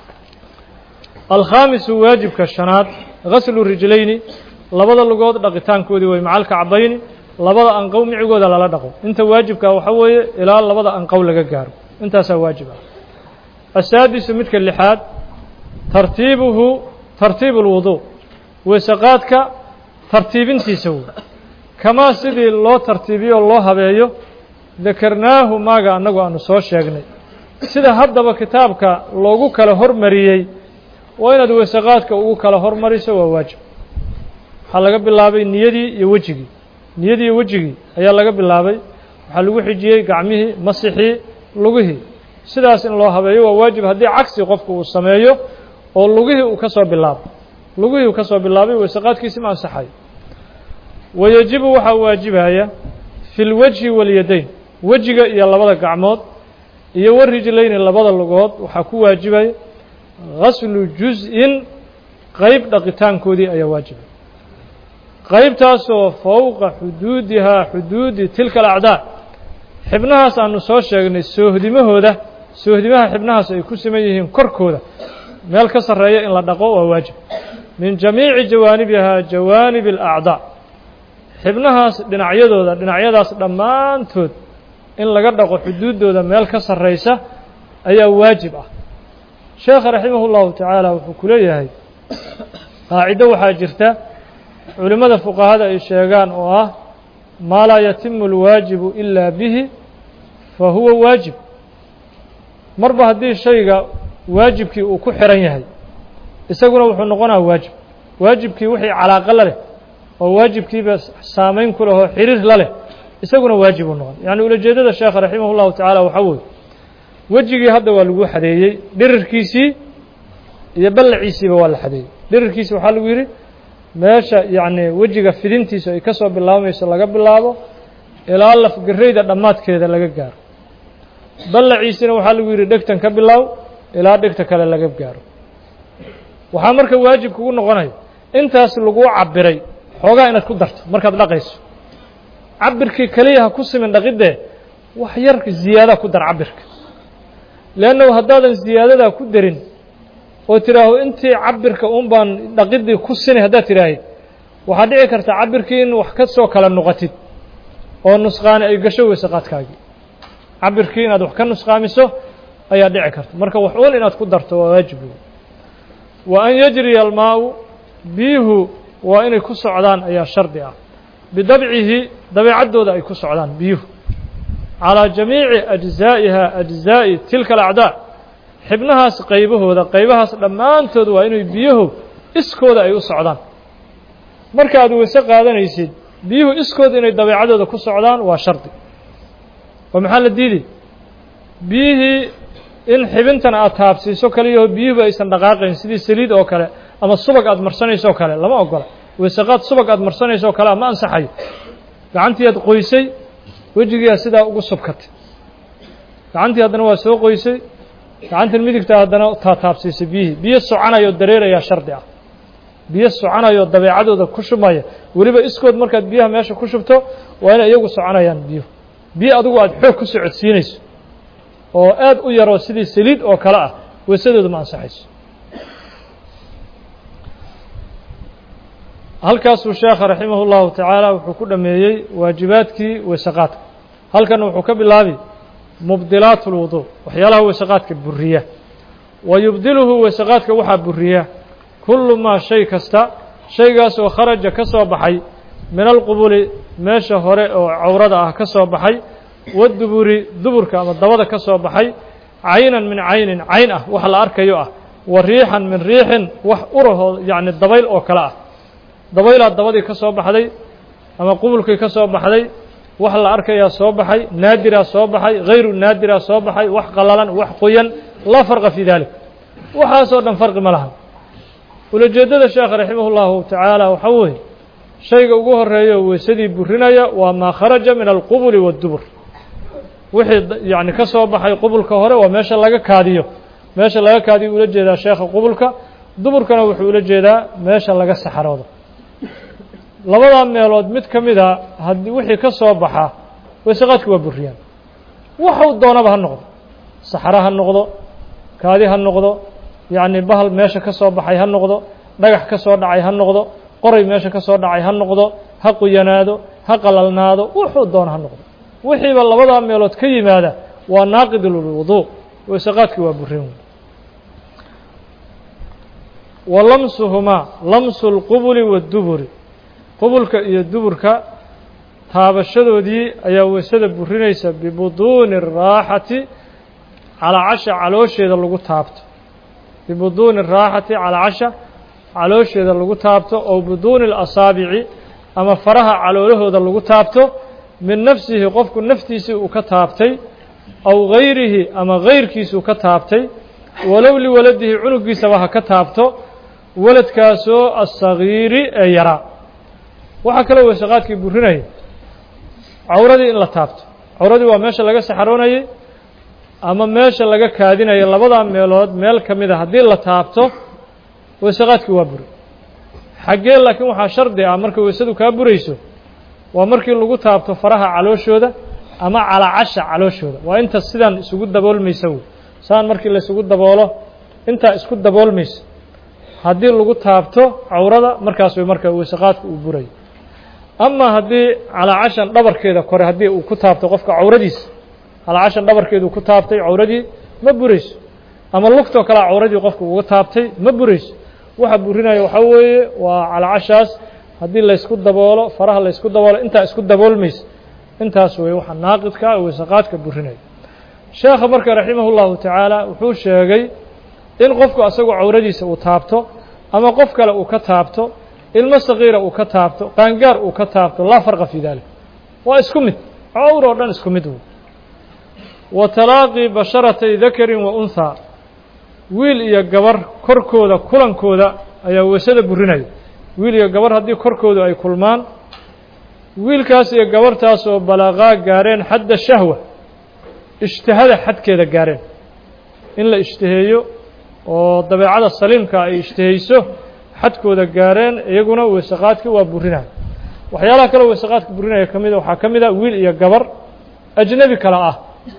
[SPEAKER 1] alkhaamisu waajibka shanaad gaslu rijlayni labada lugood dhaqitaankoodii way macalka cabayni labada anqow micigooda lala dhaqo inta waajibkaa waxa weeye ilaa labada anqow laga gaaro intaasaa waajib ah asaadisu midka lixaad tartiibuhu tartiibu اlwudu weeseqaadka tartiibintiisa wey kamaa sidii loo tartiibiyo loo habeeyo dakarnaahu maaga annagu aanu soo sheegnay sida haddaba kitaabka loogu kala hormariyey waa inaad weeseqaadka ugu kala hormariso waa waajib waxaa laga bilaabay niyadii iyo wejigii niyadii iyo wejigii ayaa laga bilaabay waxaa lagu xijiyey gacmihii masixii lugihii sidaas in loo habeeyo waa waajib haddii cagsi qofku uu sameeyo oo lugihii uu ka soo bilaabo lugihii uu ka soo bilaabay weeseqaadkiisi ma ansaxayo wayajibu waxaa waajibaya fi lwajhi walyadayn wejiga iyo labada gacmood iyo warijlayni labada lugood waxaa ku waajibaya gaslu juz-in qeyb dhaqitaankoodii ayaa waajibay qeybtaasoo fowqa xuduudihaa xuduudi tilka alacdaa xibnahaas aanu soo sheegnay soohdimahooda soohdimaha xibnahaas ay ku siman yihiin korkooda meel ka sarreeya in la dhaqo waa waajib min jamiici jawaanibihaa jawaanib alacdaa xibnahaas dhinacyadooda dhinacyadaas dhammaantood in laga dhaqo xuduuddooda meel ka sarraysa ayaa waajib ah sheekha raximah اllahu tacaala wuxuu ku leeyahay qaacido waxaa jirta culimmada fuqahada ay sheegaan oo ah maa laa yatimu اlwaajibu ilaa bihi fa huwa waajib marba haddii shayga waajibkii uu ku xiran yahay isaguna wuxuu noqonaa waajib waajibkii wixii calaaqo la leh oo waajibkiiba saamayn ku leh oo xiriir la leh isaguna waajib uu noqon yacni ulajeedada sheekha raximah اllahu tacaala waxaa weeye wejigii hadda waa lagu xadeeyey dhirirkiisii iyo ballaciisiiba waa la xadeeyey dhirirkiisi waxaa lagu yidhi meesha yacni wejiga fidintiisa ay ka soo bilaabmayso laga bilaabo ilaa lafgarayda dhammaadkeeda laga gaaro ballaciisina waxaa lagu yidhi dhegtan ka bilaaw ilaa dhegta kale laga gaaro waxaa marka waajib kugu noqonaya intaas laguu cabiray xoogaa inaad ku darto markaad dhaqayso cabirkii keliya ha ku simin dhaqidee wax yar ziyaada ku dar cabirka leannahu haddaadan ziyaadadaa ku darin oo tidhaaho intii cabirka un baan dhaqidii ku sinay haddaad tidhaahid waxaa dhici karta cabirkii in wax ka soo kala noqotid oo nusqaani ay gasho weysaqaadkaagii cabirkii inaad wax ka nusqaamiso ayaa dhici karta marka wax uun inaad ku darto waa waajib wey wa an yajriya almaau biyuhu waa inay ku socdaan ayaa shardi ah bidabcihi dabeecaddooda ay ku socdaan biyuhu calىa jamiici ajzaa'iha ajzaa'i tilka alacdaa xibnahaas qaybahooda qaybahaas dhammaantood waa inay biyuhu iskooda ay u socdaan marka aad weyse qaadanaysid biyuhu iskooda inay dabeecadooda ku socdaan waa shardi oo maxaa la diiday biyihii in xibintan aad taabsiiso kaliyaho biyuhuba aysan dhaqaaqayn sidii saliid oo kale ama subag aad marsanayso o kale lama ogola weysaqaad subag aad marsanayso o kale ma ansaxayo gacantii aad qoysay wejigiia sidaa ugu subkatay gacantii haddana waa soo qoysay gacantan midigta haddana taataabsiisay biyihii biyo soconayoo dareerayaa shardi ah biyo soconayoo dabeecadooda ku shubmaya weliba iskood markaad biyaha meesha ku shubto waa inay iyagu soconayaan biyuhu biyo adigu aad xoog ku socodsiinayso oo aad u yaroo sidii saliid oo kale ah weysadooda ma ansaxayso halkaasuu sheekha raximah اllahu tacaala wuxuu ku dhameeyey waajibaadkii weysaqaadka halkan wuxuu ka bilaabi mubdilaat اlwudu waxyaalaha weysaqaadka buriya wa yubdiluhu weysaqaadka waxaa buriya kullu maa shay kasta shaygaas oo kharaja ka soo baxay min alqubuli meesha hore oo cawrada ah ka soo baxay waduburi duburka ama dabada ka soo baxay caynan min caynin cayn ah wax la arkayo ah wa riixan min riixin wax urahoo yacni dabayl oo kale ah dabaylaad dabadii ka soo baxday ama qubulkii ka soo baxday wax la arkayaa soo baxay naadiraa soo baxay hayru naadiraa soo baxay wax qalalan wax qoyan laa farqa fii dalik waxaasoo dhan farqi ma lahan ulajeeddada sheekha raximah اllahu tacaala waxaa weeye shayga ugu horeeyo weysadii burinaya waa maa kharaja min alqubuli waاdubur wixii yacni ka soo baxay qubulka hore waa meesha laga kaadiyo meesha laga kaadiyo ula jeedaa sheekha qubulka duburkana wuxuu ula jeedaa meesha laga saxaroodo labadaa meelood mid ka mida haddii wixii ka soo baxa weysaqaadki waa buriyaan waxuu doonaba ha noqdo saxaro ha noqdo kaadi ha noqdo yacni bahal meesha ka soo baxay ha noqdo dhagax ka soo dhacay ha noqdo qoray meesha ka soo dhacay ha noqdo ha quyanaado ha qalalnaado wuxuu doono ha noqdo wixiiba labadaa meelood ka yimaada waa naaqid lwudu weysaqaadki waa burin wa lamsuhumaa lamsu اlqubuli waاduburi qubulka iyo duburka taabashadoodii ayaa weysada burinaysa bibuduuni الraaxati calacasha caloosheeda lagu taabto bibuduuni الraaxati calacasha caloosheeda lagu taabto oo buduuni اlasaabici ama faraha caloolahooda lagu taabto min nafsihi qofku naftiisii uu ka taabtay aw gayrihi ama gayrkiisuu ka taabtay walow liwaladihi cunugiisaba ha ka taabto waladkaasoo asagiiri ee yaraa waxaa kaloo weysaqaadkii burinaya cawradii in la taabto cawradii waa meesha laga saxaroonayay ama meesha laga kaadinaya labadaa meelood meel ka mida haddii la taabto weysaqaadkii waa buri xaggee laakiin waxaa shardi ah marka weysadu kaa burayso waa markii lagu taabto faraha calooshooda ama calacasha calooshooda waa inta sidan isugu daboolmaysa wey saan markii laysugu daboolo intaa isku daboolmaysa haddii lagu taabto cawrada markaas way marka weysaqaadka uu burayo ama haddii calacashan dhabarkeeda kore haddii uu ku taabto qofka cawradiisa calacashan dhabarkeeda uu ku taabtay cawradii ma burayso ama lugtoo kalea cawradii qofka uga taabtay ma burayso waxa burinaya waxaa weeye waa calacashaas haddii laysku daboolo faraha laysku daboolo intaa isku daboolmaysa intaas weeye waxa naaqidka weysaqaadka burinaya sheekha marka raximah اllahu tacaala wuxuu sheegay in qofku asagoo cawradiisa uu taabto ama qof kale uu ka taabto ilmo sagiira uu ka taabto qaangaar uu ka taabto laa farqa fii dalik waa isku mid cawr oo dhan isku mid wey wa talaaqii basharatay dakarin wa unhaa wiil iyo gabar korkooda kulankooda ayaa weysada burinaya wiil iyo gabar haddii korkoodu ay kulmaan wiilkaas iyo gabartaas oo balaqaa gaareen xadda shahwa ishtihada xadkeeda gaareen in la ishtiheeyo oo dabeecada saliimka ay ishtihayso xadkooda gaareen iyaguna weysaqaadka waa burinaya waxyaalaha kaleo weysaqaadka burinaya ka mida waxaa ka mid a wiil iyo gabar ajnebi kale ah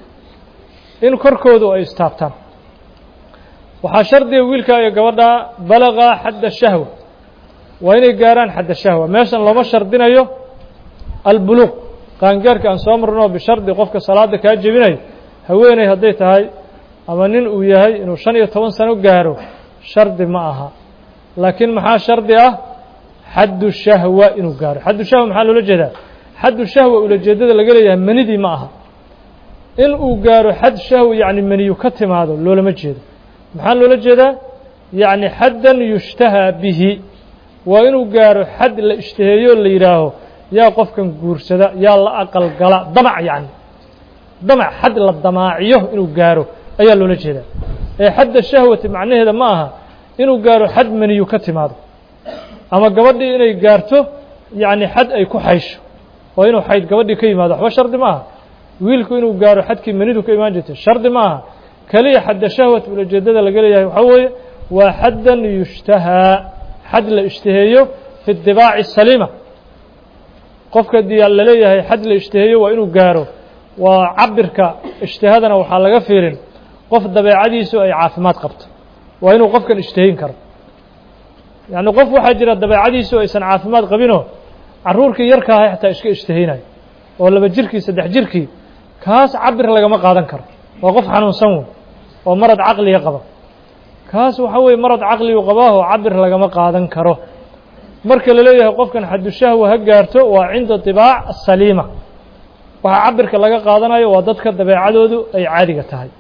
[SPEAKER 1] in korkoodu ay istaabtaan waxaa shardiga wiilkaa iyo gabadhaa balagaa xadda shahwa waa inay gaaraan xadda shahwa meeshan looma shardinayo albuluuq qaangaarka aan soo marno bishardi qofka salaada kaa jebinayo haweeney hadday tahay ama nin uu yahay inuu shan iyo toban sano gaaro shardi ma aha laakiin maxaa shardi ah xaddu shahwa inuu gaaro xaddu shahwa maxaa loola jeedaa xaddu shahwa ulajeedada laga leeyahay manidii ma aha in uu gaaro xad shahwa yacni maniyu ka timaado loolama jeedo maxaa loola jeedaa yacni xaddan yushtahaa bihi waa inuu gaaro xad la ishtaheeyo la yidhaaho yaa qofkan guursada yaa la aqal gala damac yacni damac xad la damaaciyo inuu gaaro ayaa loola jeedaa ee xadda shahwati macnaheeda ma aha inuu gaaro xad maniyu ka timaado ama gabadhii inay gaarto yacni xad ay ku xaysho oo inuu xayd gabadhii ka yimaado waxba shardi ma aha wiilku inuu gaaro xadkii manidu ka imaan jirtay shardi ma aha keliya xadda shahwat ulajeedada laga leeyahay waxaa weeye waa xaddan yushtahaa xad la ishtaheeyo fi dibaaci saliima qofka dii la leeyahay xad la ishtaheeyo waa inuu gaaro waa cabirka ishtihadana waxaa laga fiirin qof dabeecadiisu ay caafimaad qabto waa inuu qofkan ishtahayn karo yacni qof waxaa jira dabeecadiisu aysan caafimaad qabinoo carruurkii yarka ahay xataa iska ishtahaynayo oo laba jirkii saddex jirkii kaas cabir lagama qaadan karo waa qof xanuunsan wey oo marad caqliga qaba kaas waxaa weeye marad caqligu qabaaho cabir lagama qaadan karo marka la leeyahay qofkan xadushahwa ha gaarto waa cinda dibaac asaliima waxaa cabirka laga qaadanayo waa dadka dabeecadoodu ay caadiga tahay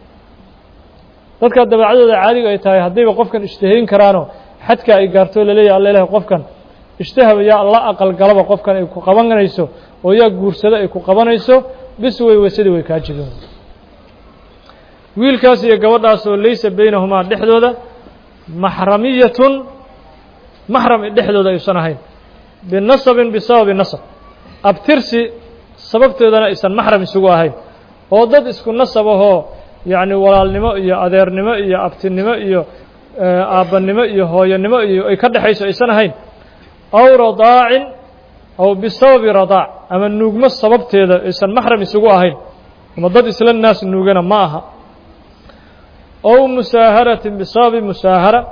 [SPEAKER 1] dadka dabeecadooda caadiga ay tahay haddayba qofkan ishtahayn karaanoo xadka ay gaarto laleeyahay alla ilahay qofkan ishtahaba yaa la aqal galaba qofkan ay ku qabanayso oo yaa guursado ay ku qabanayso bis wey weysadii way kaa jebin wiilkaas iyo gabadhaas oo laysa beynahumaa dhexdooda maxramiyatun maxram dhexdooda aysan ahayn binasabin bisababi nasab abtirsi sababteedana aysan maxram isugu ahayn oo dad isku nasab ahoo yacni walaalnimo iyo adeernimo iyo abtinimo iyo aabbanimo iyo hooyanimo iyo ay ka dhexayso aysan ahayn aw radaacin aw bisababi radaac ama nuugmo sababteeda aysan maxram isugu ahayn ama dad isla naas nuugana ma aha ow musaaharatin bisababi musaahara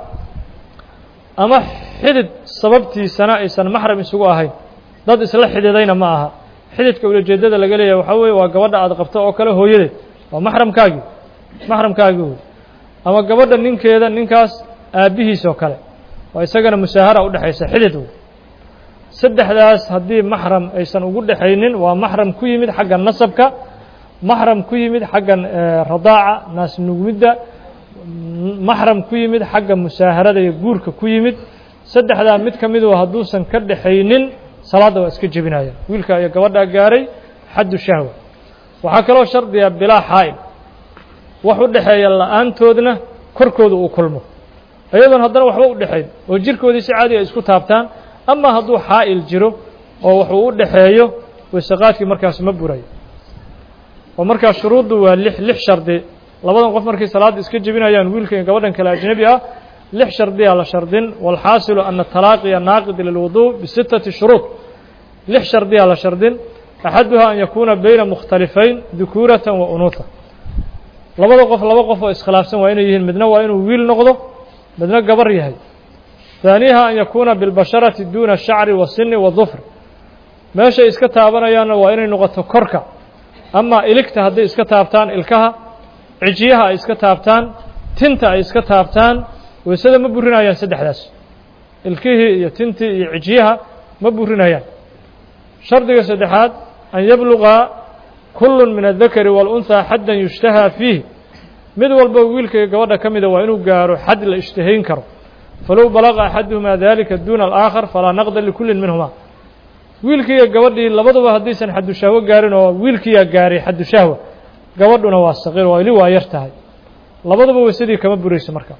[SPEAKER 1] ama xidid sababtiisana aysan maxram isugu ahayn dad isla xididayna ma aha xididka ulajeedada laga leeyahay waxaa weeye waa gabadha aad qabto oo kale hooyadeed waa maxramkaagii maxramkaagii wey ama gabadha ninkeeda ninkaas aabbihiis oo kale waa isagana musaahara udhexaysa xidid wey saddexdaas haddii maxram aysan ugu dhexaynin waa maxram ku yimid xagga nasabka maxram ku yimid xagga radaaca naas nugmidda maxram ku yimid xagga musaaharada iyo guurka ku yimid saddexdaa mid ka midu hadduusan ka dhexaynin salaadda waa iska jebinaya wiilka iyo gabadhaa gaaray xaddu shahwa waxaa kaloo shardiga bilaa xaa'il wax u dhexeeya la-aantoodna korkooda uu kulmo iyadoon haddana waxba u dhexayn oo jirkoodii si caadi ay isku taabtaan ama hadduu xaa'il jiro oo waxuu u dhexeeyo wasaqaadkii markaas ma burayo oo markaas shuruuddu waa lix lix shardi labadan qof markay salaadda iska jebinayaan wiilka iyo gabadhan kale ajnebi ah lix shardiyaa la shardin waalxaasilu ana talaaqiya naaqid lilwuduu bisittati shuruud lix shardiyaa la shardin axaduhaa an yakuuna beyna mukhtalifayn dukuuratan wa unuuha labada qof laba qof oo iskhilaafsan waa inay yihiin midna waa inuu wiil noqdo midna gabar yahay ثaaniha an yakuuna biاlbasharati duuna shacri wasini wadufr meeshay iska taabanayaanna waa inay noqoto korka ama iligta hadday iska taabtaan ilkaha cijiyaha ay iska taabtaan tinta ay iska taabtaan weysada ma burinayaan saddexdaas ilkihii iyo tintii iyo cijiyaha ma burinayaan shardiga saddexaad an yabluga kulu min الdakari wاlأnثى xaddan yushtahaa fiih mid walba wiilka iyo gabadha ka mida waa inuu gaaro xad la ishtahayn karo falow balaga axaduhumaa dalika duna alaakhar falaa naqda likulli minhuma wiilkii iyo gabadhii labaduba haddaysan xadushahwo gaarin oo wiilkiiyaa gaaray xadushahwa gabadhuna waa saqiir waa ili waa yar tahay labaduba weysadii kama burayso marka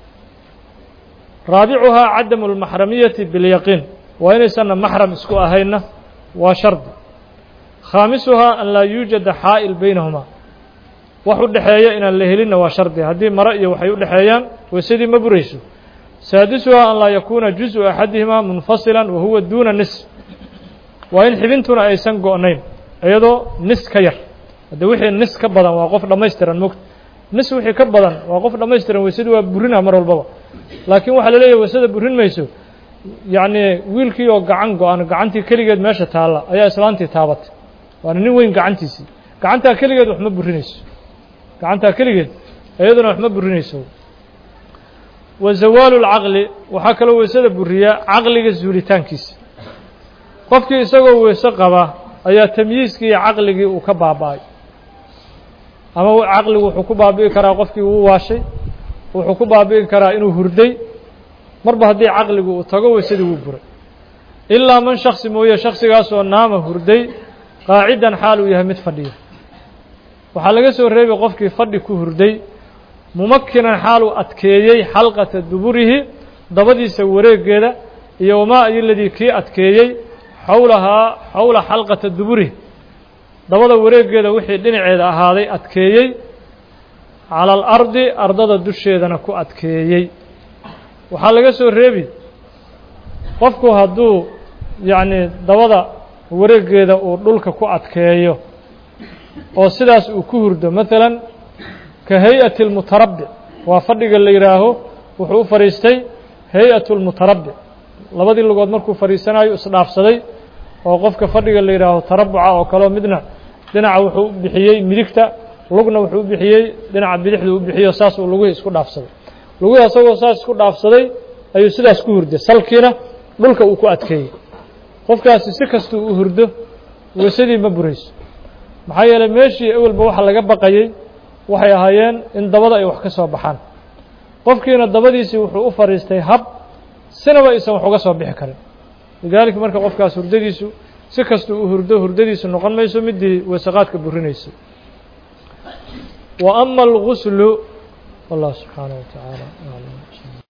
[SPEAKER 1] raabicuhaa cadamu اlmaxramiyati bilyaqiin waa inaysanna maxram isku ahaynna waa shardi khaamisuhaa an laa yuujada xaa'il baynahumaa wax u dhexeeya inaan la helinna waa shardi haddii mare iyo waxay u dhexeeyaan weysadii ma burayso saadisuhaa an laa yakuuna juزءu axadihimaa munfasila wa huwa duuna nis waa in xibintuna aysan go'nayn iyadoo nis ka yar hadde wixii nis ka badan waa qof dhammaystiran mogta nis wixii ka badan waa qof dhammaystiran weysadii waa burina mar walbaba laakiin waxaa la leeyahay weysada burin mayso yacni wiilkii oo gacan go-an gacantii keligeed meesha taalla ayaa islaantii taabatay waana nin weyn gacantiisii gacantaa keligeed wax ma burinayso gacantaa keligeed iyaduna wax ma burinayso wa zawaalu اlcaqli waxaa kaloo weysada buriyaa caqliga zuulitaankiisa qofkii isagoo weyse qaba ayaa tamyiiskii iyo caqligii uu ka baaba'ay ama caqligu wuxuu ku baabi'i karaa qofkii uu waashay wuxuu ku baabi'i karaa inuu hurday marba haddii caqligu uu tago weysadii wuu buray ilaa man shaksi mooye shaksigaasoo naama hurday qaacidan xaal uu yahay mid fadhiya waxaa laga soo reebay qofkii fadhi ku hurday mumakinan xaal uu adkeeyey xalqata duburihi dabadiisa wareegeeda iyo wamaa ayoladii kii adkeeyey xowlahaa xowla xalqata duburihi dabada wareegeeda wixii dhinaceeda ahaaday adkeeyey cala alardi ardada dusheedana ku adkeeyey waxaa laga soo reebi qofku hadduu yacni dabada wareegeeda uu dhulka ku adkeeyo oo sidaas uu ku hurdo maalan ka hay-ati almutarabbic waa fadhiga la yidhaaho wuxuu u fadhiistay hay-atu lmutarabbic labadii lugood markuu fadhiisanayo isdhaafsaday oo qofka fadhiga la yidhaaho tarabuca oo kaleo midna dhinaca wuxuu u bixiyey midigta lugna wuxuu u bixiyey dhinaca bidixdu u bixiyo saas uu lugihii isku dhaafsaday lugihii asagoo saas isku dhaafsaday ayuu sidaas ku hurday salkiina dhulka uu ku adkeeyey qofkaasi si kastuu u hurdo weysadii ma burayso maxaa yeeley meeshii awelba waxa laga baqayey waxay ahaayeen in dabada ay wax ka soo baxaan qofkiina dabadiisii wuxuu u fadhiistay hab sinaba aysan wax uga soo bixi karin lidaalika marka qofkaas hurdadiisu si kastuu u hurdo hurdadiisu noqon mayso midii weesaqaadka burinaysay wa ama alguslu wallah subxaanaه wa tacaala